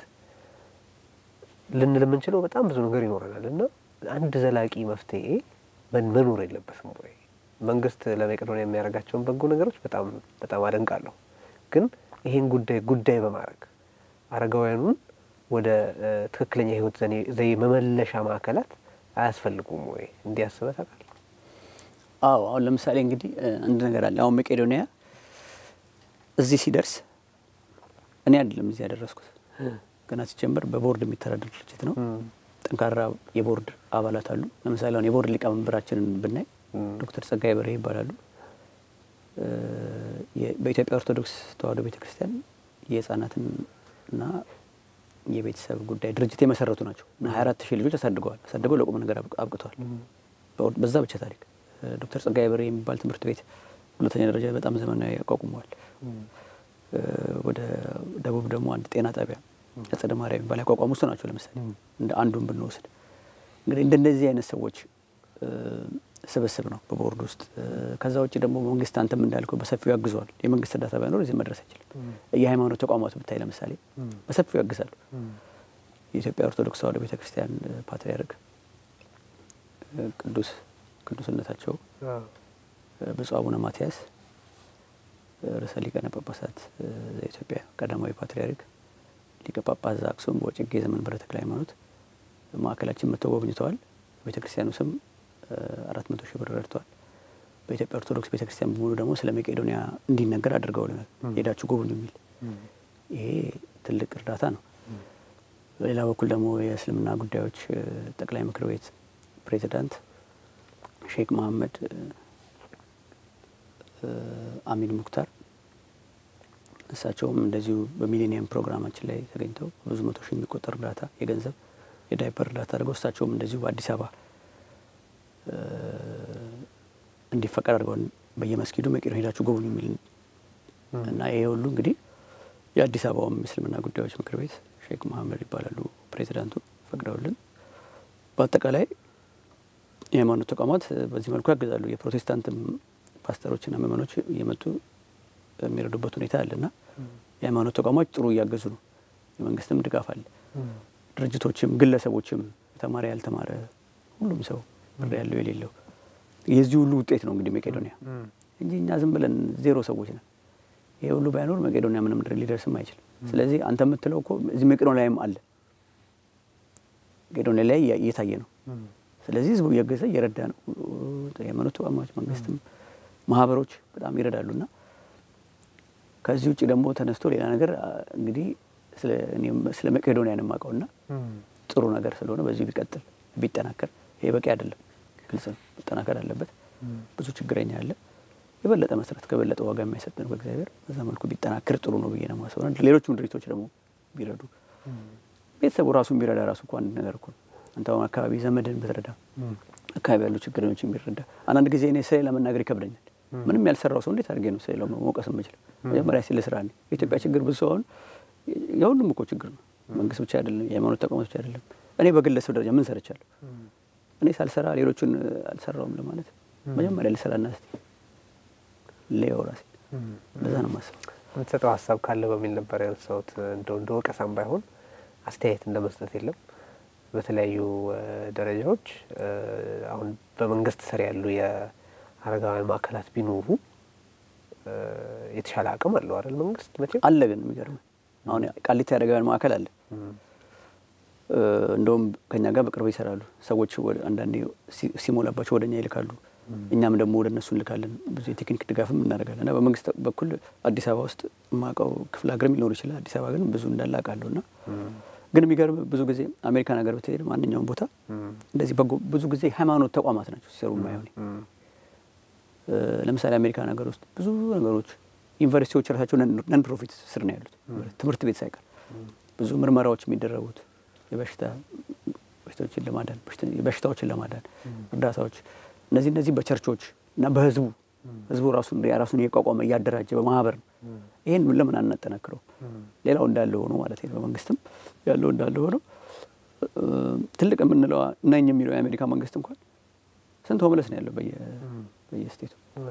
A: ልንል የምንችለው በጣም ብዙ ነገር ይኖረናል እና አንድ ዘላቂ መፍትሄ መን- መኖር የለበትም ወይ? መንግስት ለመቄዶንያ የሚያደርጋቸውን በጎ ነገሮች በጣም በጣም አደንቃለሁ። ግን ይህን ጉዳይ ጉዳይ በማድረግ አረጋውያኑን ወደ እ፣ ትክክለኛ የህይወት ዘኔ- ዘዬ መመለሻ ማዕከላት አያስፈልጉም ወይ? እንዲያስበህ ታውቃለህ?
B: አዎ አሁን ለምሳሌ እንግዲህ እ፣ አንድ ነገር አለ። አሁን መቄዶንያ እዚህ ሲደርስ እኔ አይደለም እዚህ ያደረስኩት። ገና ሲጀምር በቦርድ የሚተዳደር ድርጅት ነው። ጠንካራ የቦርድ አባላት አሉ። ለምሳሌ አሁን የቦርድ ሊቀመንበራችንን ብናይ ዶክተር ጸጋዬ በርሄ ይባላሉ። እ፣ የ- በኢትዮጵያ ኦርቶዶክስ ተዋሕዶ ቤተ ክርስቲያን የህፃናትን እና የቤተሰብ ጉዳይ ድርጅት የመሰረቱ ናቸው እና ሀያ አራት ሺህ ልጆች አሳድገዋል። አሳድገው ለቁም ነገር አብቅ- አብቅተዋል። በወር- በዛ ብቻ ታሪክ እ፣ ዶክተር ጸጋዬ በርሄ የሚባል ትምህርት ቤት ሁለተኛ ደረጃ በጣም ዘመናዊ ያቋቁመዋል። እ፣ ወደ ደቡብ ደግሞ አንድ ጤና ጣቢያ አጸደ ማርያም የሚባል ያቋቋሙ እሱ ናቸው። ለምሳሌ እንደ አንዱን ብንወስድ እንግዲህ እንደነዚህ አይነት ሰዎች እ፣ ስብስብ ነው በቦርድ ውስጥ። እ፣ ከዛ ውጭ ደግሞ መንግስት አንተም እንዳልከው በሰፊው ያግዘዋል። የመንግስት እርዳታ ባይኖር እዚህ መድረስ አይችልም። የሃይማኖት ተቋማት ብታይ ለምሳሌ በሰፊው ያግዛሉ። የኢትዮጵያ ኦርቶዶክስ ተዋሕዶ ቤተ ክርስቲያን እ፣ ፓትርያርክ እ፣ ቅዱስ ቅዱስነታቸው እ፣ ብፁዕ አቡነ ማትያስ እ፣ ርዕሰ ሊቃነ ጳጳሳት እ፣ ዘኢትዮጵያ ቀዳማዊ ፓትርያርክ ሊቀ ጳጳስ ዘአክሱም ወዕጨጌ ዘመንበረ ተክለ ሃይማኖት ማዕከላችን መጥተው ጎብኝተዋል። ቤተ ክርስቲያኑ ስም አራት መቶ ሺህ ብር ረድተዋል። በኢትዮጵያ ኦርቶዶክስ ቤተ ክርስቲያን በሙሉ ደግሞ ስለ መቄዶንያ እንዲነገር አድርገውልናል። ሄዳችሁ ጎብኙ የሚል ይሄ ትልቅ እርዳታ ነው። በሌላ በኩል ደግሞ የእስልምና ጉዳዮች እ፣ ጠቅላይ ምክር ቤት ፕሬዚዳንት ሼክ መሐመድ እ፣ እ፣ አሚን ሙክታር እሳቸውም እንደዚሁ በሚሊኒየም ፕሮግራማችን ላይ ተገኝተው ብዙ መቶ ሺህ የሚቆጠር እርዳታ የገንዘብ የዳይፐር እርዳታ አድርገው እሳቸውም እንደዚሁ በአዲስ አበባ እ፣ እንዲፈቀድ አድርገው በየመስጊዱ መቄዶንያ ሄዳችሁ ጎብኙ የሚል እና ይሄ ሁሉ እንግዲህ የአዲስ አበባውም የእስልምና ጉዳዮች ምክር ቤት ሼክ መሐመድ ይባላሉ ፕሬዚዳንቱ ፈቅደውልን በአጠቃላይ የሃይማኖት ተቋማት በዚህ መልኩ ያግዛሉ። የፕሮቴስታንትም ፓስተሮችና ምእመኖች እየመጡ የሚረዱበት ሁኔታ አለ እና የሃይማኖት ተቋማት ጥሩ እያገዙ ነው። የመንግስትም ድጋፍ አለ። ድርጅቶችም ግለሰቦችም የተማረ ያልተማረ ሁሉም ሰው ብር ያለው የሌለው የዚህ ሁሉ ውጤት ነው እንግዲህ መቄዶንያ እንጂ እኛ ዝም ብለን ዜሮ ሰዎች ነን። ይሄ ሁሉ ባይኖር መቄዶንያ ምንም ድር ሊደርስም አይችልም። ስለዚህ አንተ የምትለው እኮ እዚህ መቄዶንያ ላይም አለ መቄዶንያ ላይ እያ- እየታየ ነው። ስለዚህ ህዝቡ እየገዛ እየረዳ ነው። የሃይማኖት ተቋማት፣ መንግስትም፣ ማህበሮች በጣም ይረዳሉ እና ከዚህ ውጭ ደግሞ ተነስቶ ሌላ ነገር አ፣ እንግዲህ ስለ እኔም ስለ መቄዶንያ ነው የማውቀው እና ጥሩ ነገር ስለሆነ በዚሁ ቢቀጥል ቢጠናከር፣ ይሄ በቂ አይደለም፣ ግልጽ ነው፣ መጠናከር አለበት። ብዙ ችግረኛ አለ። የበለጠ መስራት ከበለጠ ዋጋ የማይሰጠን በእግዚአብሔር በዛ መልኩ ቢጠናከር ጥሩ ነው ብዬ ነው የማስበው። ሌሎችም ድርጅቶች ደግሞ ቢረዱ ቤተሰቡ ራሱን ቢረዳ ራሱ እኮ አንድ ነገር እኮ ነው። አንተ አሁን አካባቢ ዘመድን ብትረዳ አካባቢ ያሉ ችግረኞችን ቢረዳ አንዳንድ ጊዜ እኔ ስለሌላ መናገር ይከብደኛል። ምንም ያልሰራው ሰው እንዴት አድርጌ ነው ስለሌላው መውቀስ የምችለው? መጀመሪያ ስለ ስራ ነው። የኢትዮጵያ ችግር ብዙ ሰው አሁን የሁሉም እኮ ችግር ነው። መንግስት ብቻ አይደለም፣ የሃይማኖት ተቋማት ብቻ አይደለም። እኔ በግለሰብ ደረጃ ምን ሰርቻለሁ? እኔ ሳልሰራ ሌሎቹን አልሰራውም ለማለት መጀመሪያ ልሰራና እስቲ ሌው ራሴ በዛ ነው የማስበው።
A: የምትሰጠው ሀሳብ ካለ በሚል ነበር ያነሳሁት። እንደው እንደ ወቀሳም ባይሆን አስተያየት እንደ መስጠት የለም። በተለያዩ እ፣ ደረጃዎች እ፣ አሁን በመንግስት ስር ያሉ የአረጋውያን ማዕከላት ቢኖሩ እ፣ የተሻለ አቅም አለው አይደል? መንግስት መቼም
B: አለ ግን የሚገርም አሁን ቃሊቲ አረጋውያን ማዕከል አለ።
A: እም፣
B: እ፣ እንደውም ከኛ ጋር በቅርብ ይሰራሉ ሰዎች። ወደ- አንዳንዴ ሲ- ሲሞላባቸው ወደ እኛ ይልካሉ፣ እኛም ደግሞ ወደ እነሱ እንልካለን። ብዙ የቴክኒክ ድጋፍም እናደርጋለን እና በመንግስት በኩል አዲስ አበባ ውስጥ የማውቀው ክፍለ ሀገርም ሊኖር ይችላል። አዲስ አበባ ግን ብዙ እንዳለ አውቃለሁ እና ግን የሚገርም ብዙ ጊዜ አሜሪካን ሀገር ብትሄድ ማንኛውም ቦታ
A: እም፣
B: እንደዚህ በጎ ብዙ ጊዜ ሃይማኖት ተቋማት ናቸው ሲሰሩ የማይሆን
A: እም፣
B: እ፣ ለምሳሌ አሜሪካን ሀገር ውስጥ ብዙ ነገሮች ዩኒቨርሲቲዎች ራሳቸው ነን ፕሮፊት ስር ነው ያሉት፣ ትምህርት ቤት ሳይቀር ብዙ ምርመራዎች የሚደረጉት የበሽታ በሽታዎችን ለማዳን በሽተ- በሽታዎችን ለማዳን እርዳታዎች እነዚህ እነዚህ በቸርቾች እና በህዝቡ ህዝቡ ራሱን የራሱን እየቋቋመ እያደራጀ በማህበር ነው። ይህን ለምን አናጠናክረው? ሌላው እንዳለ ሆኖ ማለት ነው። በመንግስትም ያለው እንዳለ ሆኖ እ፣ ትልቅ የምንለው ነኝ የሚለው የአሜሪካ መንግስት እንኳን ስንት ሆምለስ ነው ያለው በየ- በየስቴቱ።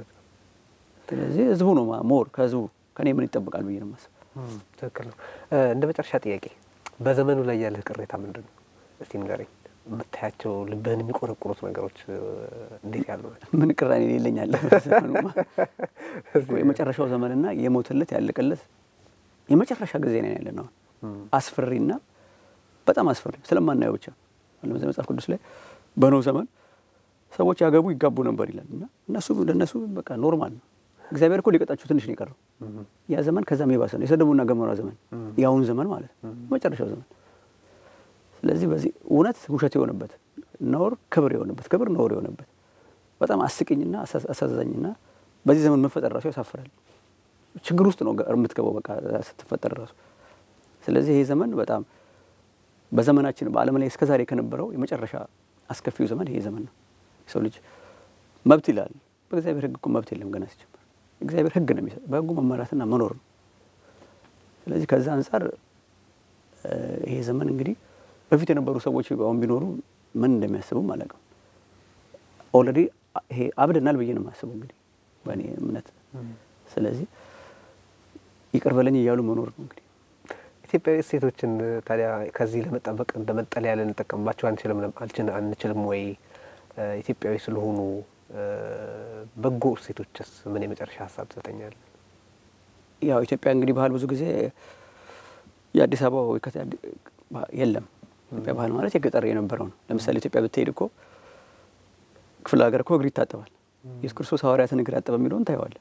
B: ስለዚህ ህዝቡ ነው ማ- ሞር ከህዝቡ ከኔ ምን ይጠበቃል ብዬ ነው የማስበው።
A: እም፣ ትክክል ነው። እ፣ እንደ መጨረሻ ጥያቄ በዘመኑ ላይ ያለህ ቅሬታ ምንድን ነው? እስቲ ንገረኝ። የምታያቸው ልብህን የሚቆረቁሩት ነገሮች እ፣ እንዴት ያሉ ናቸው?
B: ምን ቅራኔ ሌለኛል ዘመኑማ እኮ የመጨረሻው ዘመንና የሞተለት ያለቀለት የመጨረሻ ጊዜ ነው ያለ ነው።
A: እም፣
B: አስፈሪና በጣም አስፈሪ ስለማናየው ብቻ ለምሳሌ መጽሐፍ ቅዱስ ላይ በኖህ ዘመን ሰዎች ያገቡ ይጋቡ ነበር ይላል እና እነሱ ለእነሱ በቃ ኖርማል ነው። እግዚአብሔር እኮ ሊቀጣችሁ ትንሽ ነው የቀረው።
A: እም፣
B: ያ ዘመን ከዛም የባሰ ነው። የሰደቡና ገሞራ ዘመን
A: እም።
B: የአሁን ዘመን ማለት ነው፣ መጨረሻው ዘመን። ስለዚህ በዚህ እውነት ውሸት የሆነበት ነውር ክብር የሆነበት ክብር ነውር የሆነበት በጣም አስቂኝና አሳ- አሳዛኝና በዚህ ዘመን መፈጠር ራሱ ያሳፍራል። ችግር ውስጥ ነው ገ- የምትገባው በቃ ስትፈጠር ራሱ። ስለዚህ ይሄ ዘመን በጣም በዘመናችን በዓለም ላይ እስከዛሬ ከነበረው የመጨረሻ አስከፊው ዘመን ይሄ ዘመን ነው። የሰው ልጅ መብት ይላል። በእግዚአብሔር ሕግ እኮ መብት የለም ገና ሲጀምር። እግዚአብሔር ሕግ ነው የሚሰጥ፣ በሕጉ መመራትና መኖር ነው። ስለዚህ ከዛ አንጻር እ፣ ይሄ ዘመን እንግዲህ በፊት የነበሩ ሰዎች አሁን ቢኖሩ ምን እንደሚያስቡም አላውቅም። ኦልሬዲ ይሄ አብደናል ብዬ ነው የማስበው እንግዲህ በእኔ እምነት። ስለዚህ ይቅር በለኝ እያሉ መኖር ነው እንግዲህ
A: ኢትዮጵያዊ እሴቶችን ታዲያ ከዚህ ለመጠበቅ እንደ መጠለያ ልንጠቀምባቸው አንችልም አልችን አንችልም ወይ? እ፣ ኢትዮጵያዊ ስለሆኑ እ፣ በጎ እሴቶችስ ምን የመጨረሻ ሀሳብ ትሰጠኛለህ?
B: ያው ኢትዮጵያ እንግዲህ ባህል ብዙ ጊዜ የአዲስ አበባ ወይ ከተ ባህ- የለም። ኢትዮጵያ ባህል ማለት የገጠር የነበረው ነው። ለምሳሌ ኢትዮጵያ ብትሄድ እኮ ክፍለ ሀገር እኮ እግር ይታጠባል። ኢየሱስ ክርስቶስ ሐዋርያትን እግር አጠበ የሚለውን ታየዋለህ።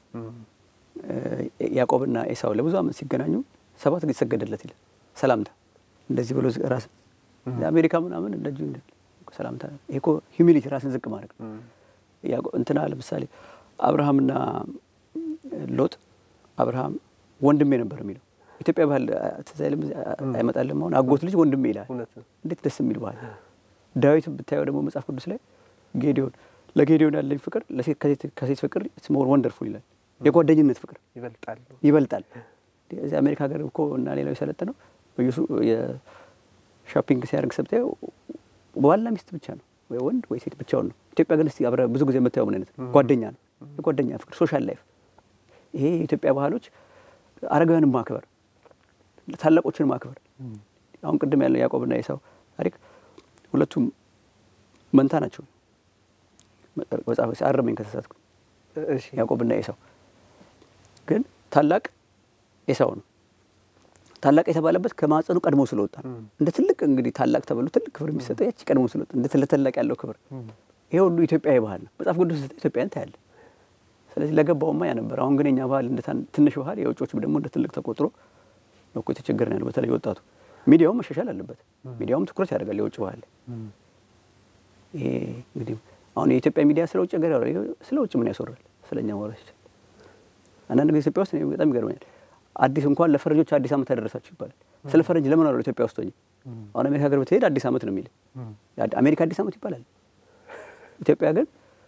B: እ፣ ያዕቆብና ኤሳው ለብዙ ዓመት ሲገናኙ ሰባት ጊዜ ሰገደለት ይላል። ሰላምታ እንደዚህ ብሎ ራስ አሜሪካ ምናምን እንደዚሁ እንደ ሰላምታ ይሄ እኮ ሂዩሚሊቲ ራስን ዝቅ ማድረግ ነው። ያዕቆብ እንትና ለምሳሌ አብርሃምና ሎጥ አብርሃም ወንድሜ ነበር የሚለው ኢትዮጵያ ባህል ትዝ አይልም? አይመጣልም? አሁን አጎት ልጅ ወንድሜ ይላል።
A: እውነት ነው።
B: እንዴት ደስ የሚል ባህል! ዳዊት ብታየው ደግሞ መጽሐፍ ቅዱስ ላይ ጌዲዮን ለጌዲዮን ያለኝ ፍቅር ለሴት ከሴት- ከሴት ፍቅር ኢትስ ሞር ወንደርፉል ይላል። የጓደኝነት ፍቅር
A: ይበልጣል።
B: ይበልጣል። እዚህ አሜሪካ ሀገር እኮ እና ሌላው የሰለጠነው በየሱ የሾፒንግ ሲያደርግ ሰብታየው ባልና ሚስት ብቻ ነው ወይ ወንድ ወይ ሴት ብቻውን ነው። ኢትዮጵያ ግን እስቲ አብረህ ብዙ ጊዜ የምታየው ምን አይነት ነው? ጓደኛ ነው። የጓደኛ ፍቅር፣ ሶሻል ላይፍ። ይሄ የኢትዮጵያ ባህሎች አረጋውያንን ማክበር፣ ታላቆችን ማክበር። አሁን ቅድም ያለው ያዕቆብና ኤሳው ታሪክ ሁለቱም መንታ ናቸው። መጽሐፍ አረመኝ ከተሳሳትኩ።
A: እሺ
B: ያዕቆብና ኤሳው ግን ታላቅ ኤሳው ነው። ታላቅ የተባለበት ከማጸኑ ቀድሞ ስለወጣ ነው። እንደ ትልቅ እንግዲህ ታላቅ ተብሎ ትልቅ ክብር የሚሰጠው ያቺ ቀድሞ ስለወጣ እንደ ትልቅ ታላቅ ያለው ክብር ይሄ ሁሉ ኢትዮጵያዊ ባህል ነው። መጽሐፍ ቅዱስ ስታይ ኢትዮጵያን ታያለ። ስለዚህ ለገባውማ ያ ነበር። አሁን ግን የኛ ባህል እንደ ታን- ትንሽ ባህል የውጮች ደግሞ እንደ ትልቅ ተቆጥሮ ነው እኮ የተቸገረን ያለው። በተለይ ወጣቱ ሚዲያውም መሻሻል አለበት። ሚዲያውም ትኩረት ያደርጋል የውጭ ባህል ላይ። ይሄ እንግዲህ አሁን የኢትዮጵያ ሚዲያ ስለ ውጭ ሀገር ያወራል። ይሄ ስለ ውጭ ምን ያስወራል? ስለ እኛ ማውራት ይችላል። አንዳንድ ጊዜ ኢትዮጵያ ውስጥ እኔ በጣም ይገርመኛል። አዲስ እንኳን ለፈረንጆች አዲስ ዓመት ያደረሳችሁ ይባላል። ስለ ፈረንጅ ለምን አሉ ኢትዮጵያ ውስጥ ሆኜ አሁን አሜሪካ ሀገር ብትሄድ አዲስ ዓመት ነው የሚል አሜሪካ አዲስ ዓመት ይባላል። ኢትዮጵያ ግን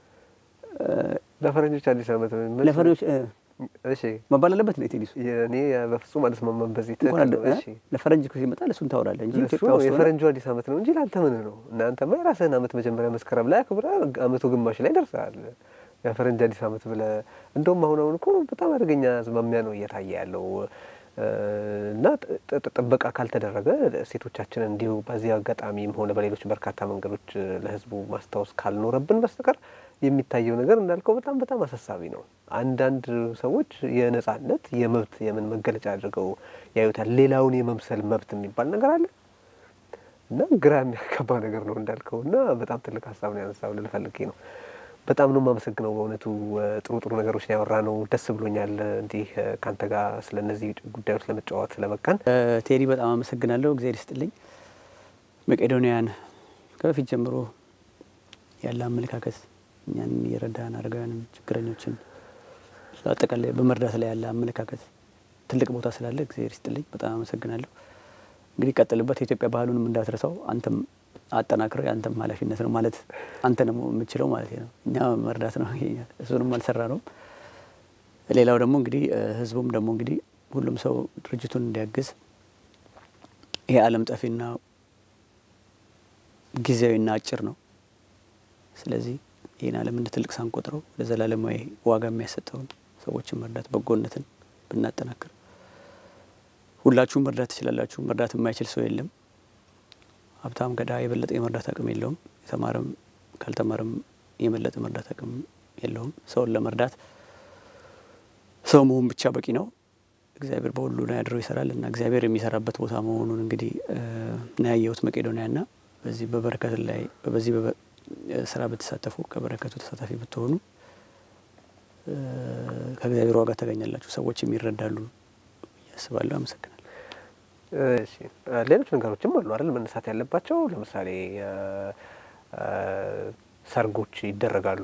A: ለፈረንጆች አዲስ ዓመት ምን-
B: ለፈረንጆች እ፣
A: እሺ
B: መባል አለበት ነው ቴዲሱ
A: እኔ በፍጹም አልስማማም በዚህ
B: እንኳን
A: ትክክል
B: አደ-
A: ነው።
B: እ?
A: እሺ
B: ለፈረንጅ ሲመጣ ለእሱን ታወራለህ እንጂ
A: እሱ
B: ኢትዮጵያ ውስጥ ሆነ
A: የፈረንጁ አዲስ ዓመት ነው እንጂ ለአንተ ምን ነው? እናንተማ የራስህን ዓመት መጀመሪያ መስከረም ላይ አክብረህ ዓመቱ ግማሽ ላይ ደርሰሃል። የፈረንጅ አዲስ ዓመት ብለህ እንደውም አሁን አሁን እኮ በጣም አደገኛ አዝማሚያ ነው እየታየ ያለው እ፣ እና ጥ- ጥ- ጥበቃ ካልተደረገ ሴቶቻችንን እንዲሁ በዚህ አጋጣሚም ሆነ በሌሎች በርካታ መንገዶች እ፣ ለሕዝቡ ማስታወስ ካልኖረብን በስተቀር የሚታየው ነገር እንዳልከው በጣም በጣም አሳሳቢ ነው። አንዳንድ ሰዎች የነጻነት የመብት የምን መገለጫ አድርገው ያዩታል። ሌላውን የመምሰል መብት የሚባል ነገር አለ እና ግራ የሚያጋባ ነገር ነው እንዳልከው እና በጣም ትልቅ ሀሳብ ነው ያነሳው ልል ፈልጌ ነው። በጣም ነው የማመሰግነው በእውነቱ እ፣ ጥሩ ጥሩ ነገሮች ነው ያወራ ነው። ደስ ብሎኛል እ፣ እንዲህ እ፣ ከአንተ ጋር ስለ እነዚህ ጉዳዮች ለመጫወት ስለበቃን።
B: እ፣ ቴዲ በጣም አመሰግናለሁ። እግዚአብሔር ይስጥልኝ። መቄዶንያን ከበፊት ጀምሮ ያለ አመለካከት እኛን የረዳን አረጋውያንም ችግረኞችን አጠቃላይ በመርዳት ላይ ያለ አመለካከት ትልቅ ቦታ ስላለ እግዚአብሔር ይስጥልኝ። በጣም አመሰግናለሁ። እንግዲህ ቀጥልበት። የኢትዮጵያ ባህሉንም እንዳትረሳው አንተም አጠናክረው የአንተም ኃላፊነት ነው ማለት አንተ ደግሞ የምችለው ማለት ነው። እኛ መርዳት ነው ይሄኛል። እሱንም አልሰራ ነው። ሌላው ደግሞ እንግዲህ ህዝቡም ደግሞ እንግዲህ ሁሉም ሰው ድርጅቱን እንዲያግዝ ይሄ ዓለም ጠፊና ጊዜያዊና አጭር ነው። ስለዚህ ይህን ዓለም እንደ ትልቅ ሳንቆጥረው ወደ ዘላለማዊ ዋጋ የሚያሰጠውን ሰዎችን መርዳት በጎነትን ብናጠናክር ሁላችሁም መርዳት ትችላላችሁ። መርዳት የማይችል ሰው የለም። ሀብታም ከድሃ የበለጠ የመርዳት አቅም የለውም። የተማረም ካልተማረም የበለጠ መርዳት አቅም የለውም። ሰውን ለመርዳት ሰው መሆን ብቻ በቂ ነው። እግዚአብሔር በሁሉ ላይ አድሮ ይሰራል እና እግዚአብሔር የሚሰራበት ቦታ መሆኑን እንግዲህ ነው ያየሁት መቄዶንያ ና በዚህ በበረከት ላይ በዚህ ስራ ብትሳተፉ ከበረከቱ ተሳታፊ ብትሆኑ ከእግዚአብሔር ዋጋ ታገኛላችሁ። ሰዎችም ይረዳሉ ያስባለሁ። አመሰግናለሁ።
A: እሺ ሌሎች ነገሮችም አሉ አይደል መነሳት ያለባቸው ለምሳሌ ሰርጎች ይደረጋሉ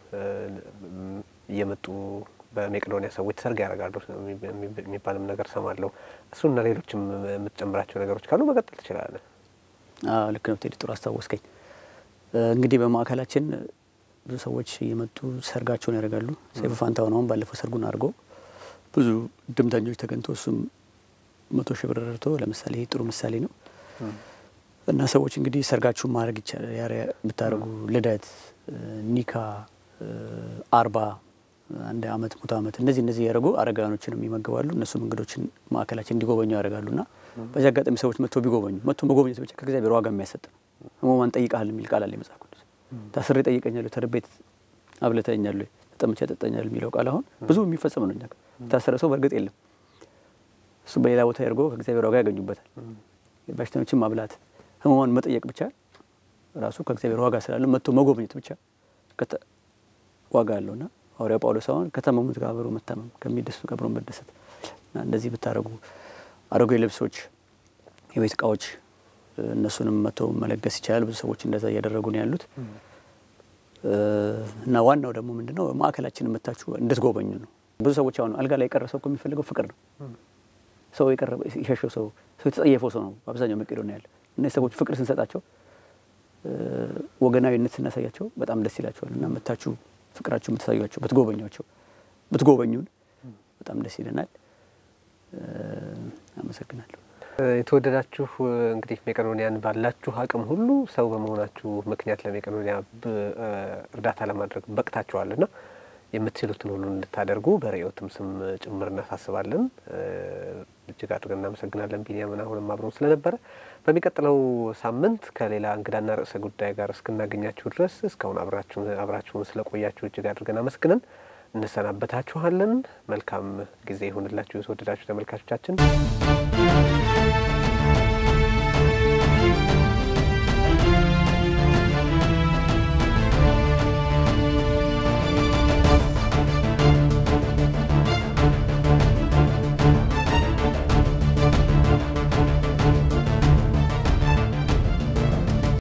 A: እየመጡ በሜቄዶንያ ሰዎች ሰርግ ያደርጋሉ የሚባልም ነገር ሰማለሁ። እሱና ሌሎችም የምትጨምራቸው ነገሮች ካሉ መቀጠል ትችላለን።
B: ልክ ነው ቴዲ፣ ጥሩ አስታወስከኝ። እንግዲህ በማዕከላችን ብዙ ሰዎች እየመጡ ሰርጋቸውን ያደርጋሉ። ሰይፉ ፋንታሁን አሁን ባለፈው ሰርጉን አድርጎ ብዙ ድምተኞች ተገኝቶ እሱም መቶ ሺህ ብር ረድቶ ለምሳሌ ይህ ጥሩ ምሳሌ ነው እና ሰዎች እንግዲህ ሰርጋችሁን ማድረግ ይቻላል ብታደርጉ ልደት፣ ኒካ፣ አርባ አንድ አመት ሙት አመት እነዚህ እነዚህ ያደረጉ አረጋኖችንም ይመግባሉ። እነሱም እንግዶችን ማዕከላችን እንዲጎበኙ ያደርጋሉ እና በዚህ አጋጣሚ ሰዎች መጥቶ ቢጎበኙ መጥቶ መጎብኘት ብቻ ከእግዚአብሔር ዋጋ የሚያሰጥ ነው። ህሙማን ጠይቃል የሚል ቃል አለ መጽሐፍ ቅዱስ። ታስሬ ጠይቀኛለሁ፣ ተርቤት አብልተኛለሁ፣ ተጠምቼ ያጠጣኛል የሚለው ቃል አሁን ብዙ የሚፈጸም ነው። እኛ የታሰረ ሰው በእርግጥ የለም። እሱ በሌላ ቦታ ያድርጎ ከእግዚአብሔር ዋጋ ያገኙበታል። በሽተኞችን ማብላት፣ ህሙማን መጠየቅ ብቻ ራሱ ከእግዚአብሔር ዋጋ ስላለ መጥቶ መጎብኘት ብቻ ዋጋ አለውና ሐዋርያው ጳውሎስ አሁን ከታመሙት ጋር አብሮ መታመም ከሚደሰቱ ጋር አብሮ መደሰት እና እንደዚህ ብታደርጉ አሮጌ ልብሶች፣ የቤት እቃዎች እነሱንም መቶ መለገስ ይቻላል። ብዙ ሰዎች እንደዛ እያደረጉ ነው ያሉት እና ዋናው ደግሞ ምንድን ነው ማዕከላችን የምታችሁ እንድትጎበኙ ነው። ብዙ ሰዎች አሁን አልጋ ላይ የቀረ ሰው እኮ የሚፈልገው ፍቅር ነው። ሰው የቀረበ የሸሸው ሰው ሰው የተጸየፈው ሰው ነው አብዛኛው መቄዶንያ ያለ እነዚህ ሰዎች ፍቅር ስንሰጣቸው ወገናዊነት ስናሳያቸው በጣም ደስ ይላቸዋል እና መታችሁ ፍቅራችሁ ብታሳዩቸው ብትጎበኟቸው ብትጎበኙን በጣም ደስ ይለናል። አመሰግናለሁ።
A: የተወደዳችሁ እንግዲህ ሜቄዶንያን ባላችሁ አቅም ሁሉ ሰው በመሆናችሁ ምክንያት ለሜቄዶንያ እርዳታ ለማድረግ በቅታችኋል እና የምትችሉትን ሁሉ እንድታደርጉ በርዕዮትም ስም ጭምር እናሳስባለን። እጅግ አድርገን እናመሰግናለን። ቢኒያምን አሁንም አብረን ስለነበረ በሚቀጥለው ሳምንት ከሌላ እንግዳና ርዕሰ ጉዳይ ጋር እስክናገኛችሁ ድረስ እስካሁን አብራችሁን ስለቆያችሁ እጅግ አድርገን አመስግነን እንሰናበታችኋለን። መልካም ጊዜ ይሁንላችሁ የተወደዳችሁ ተመልካቾቻችን።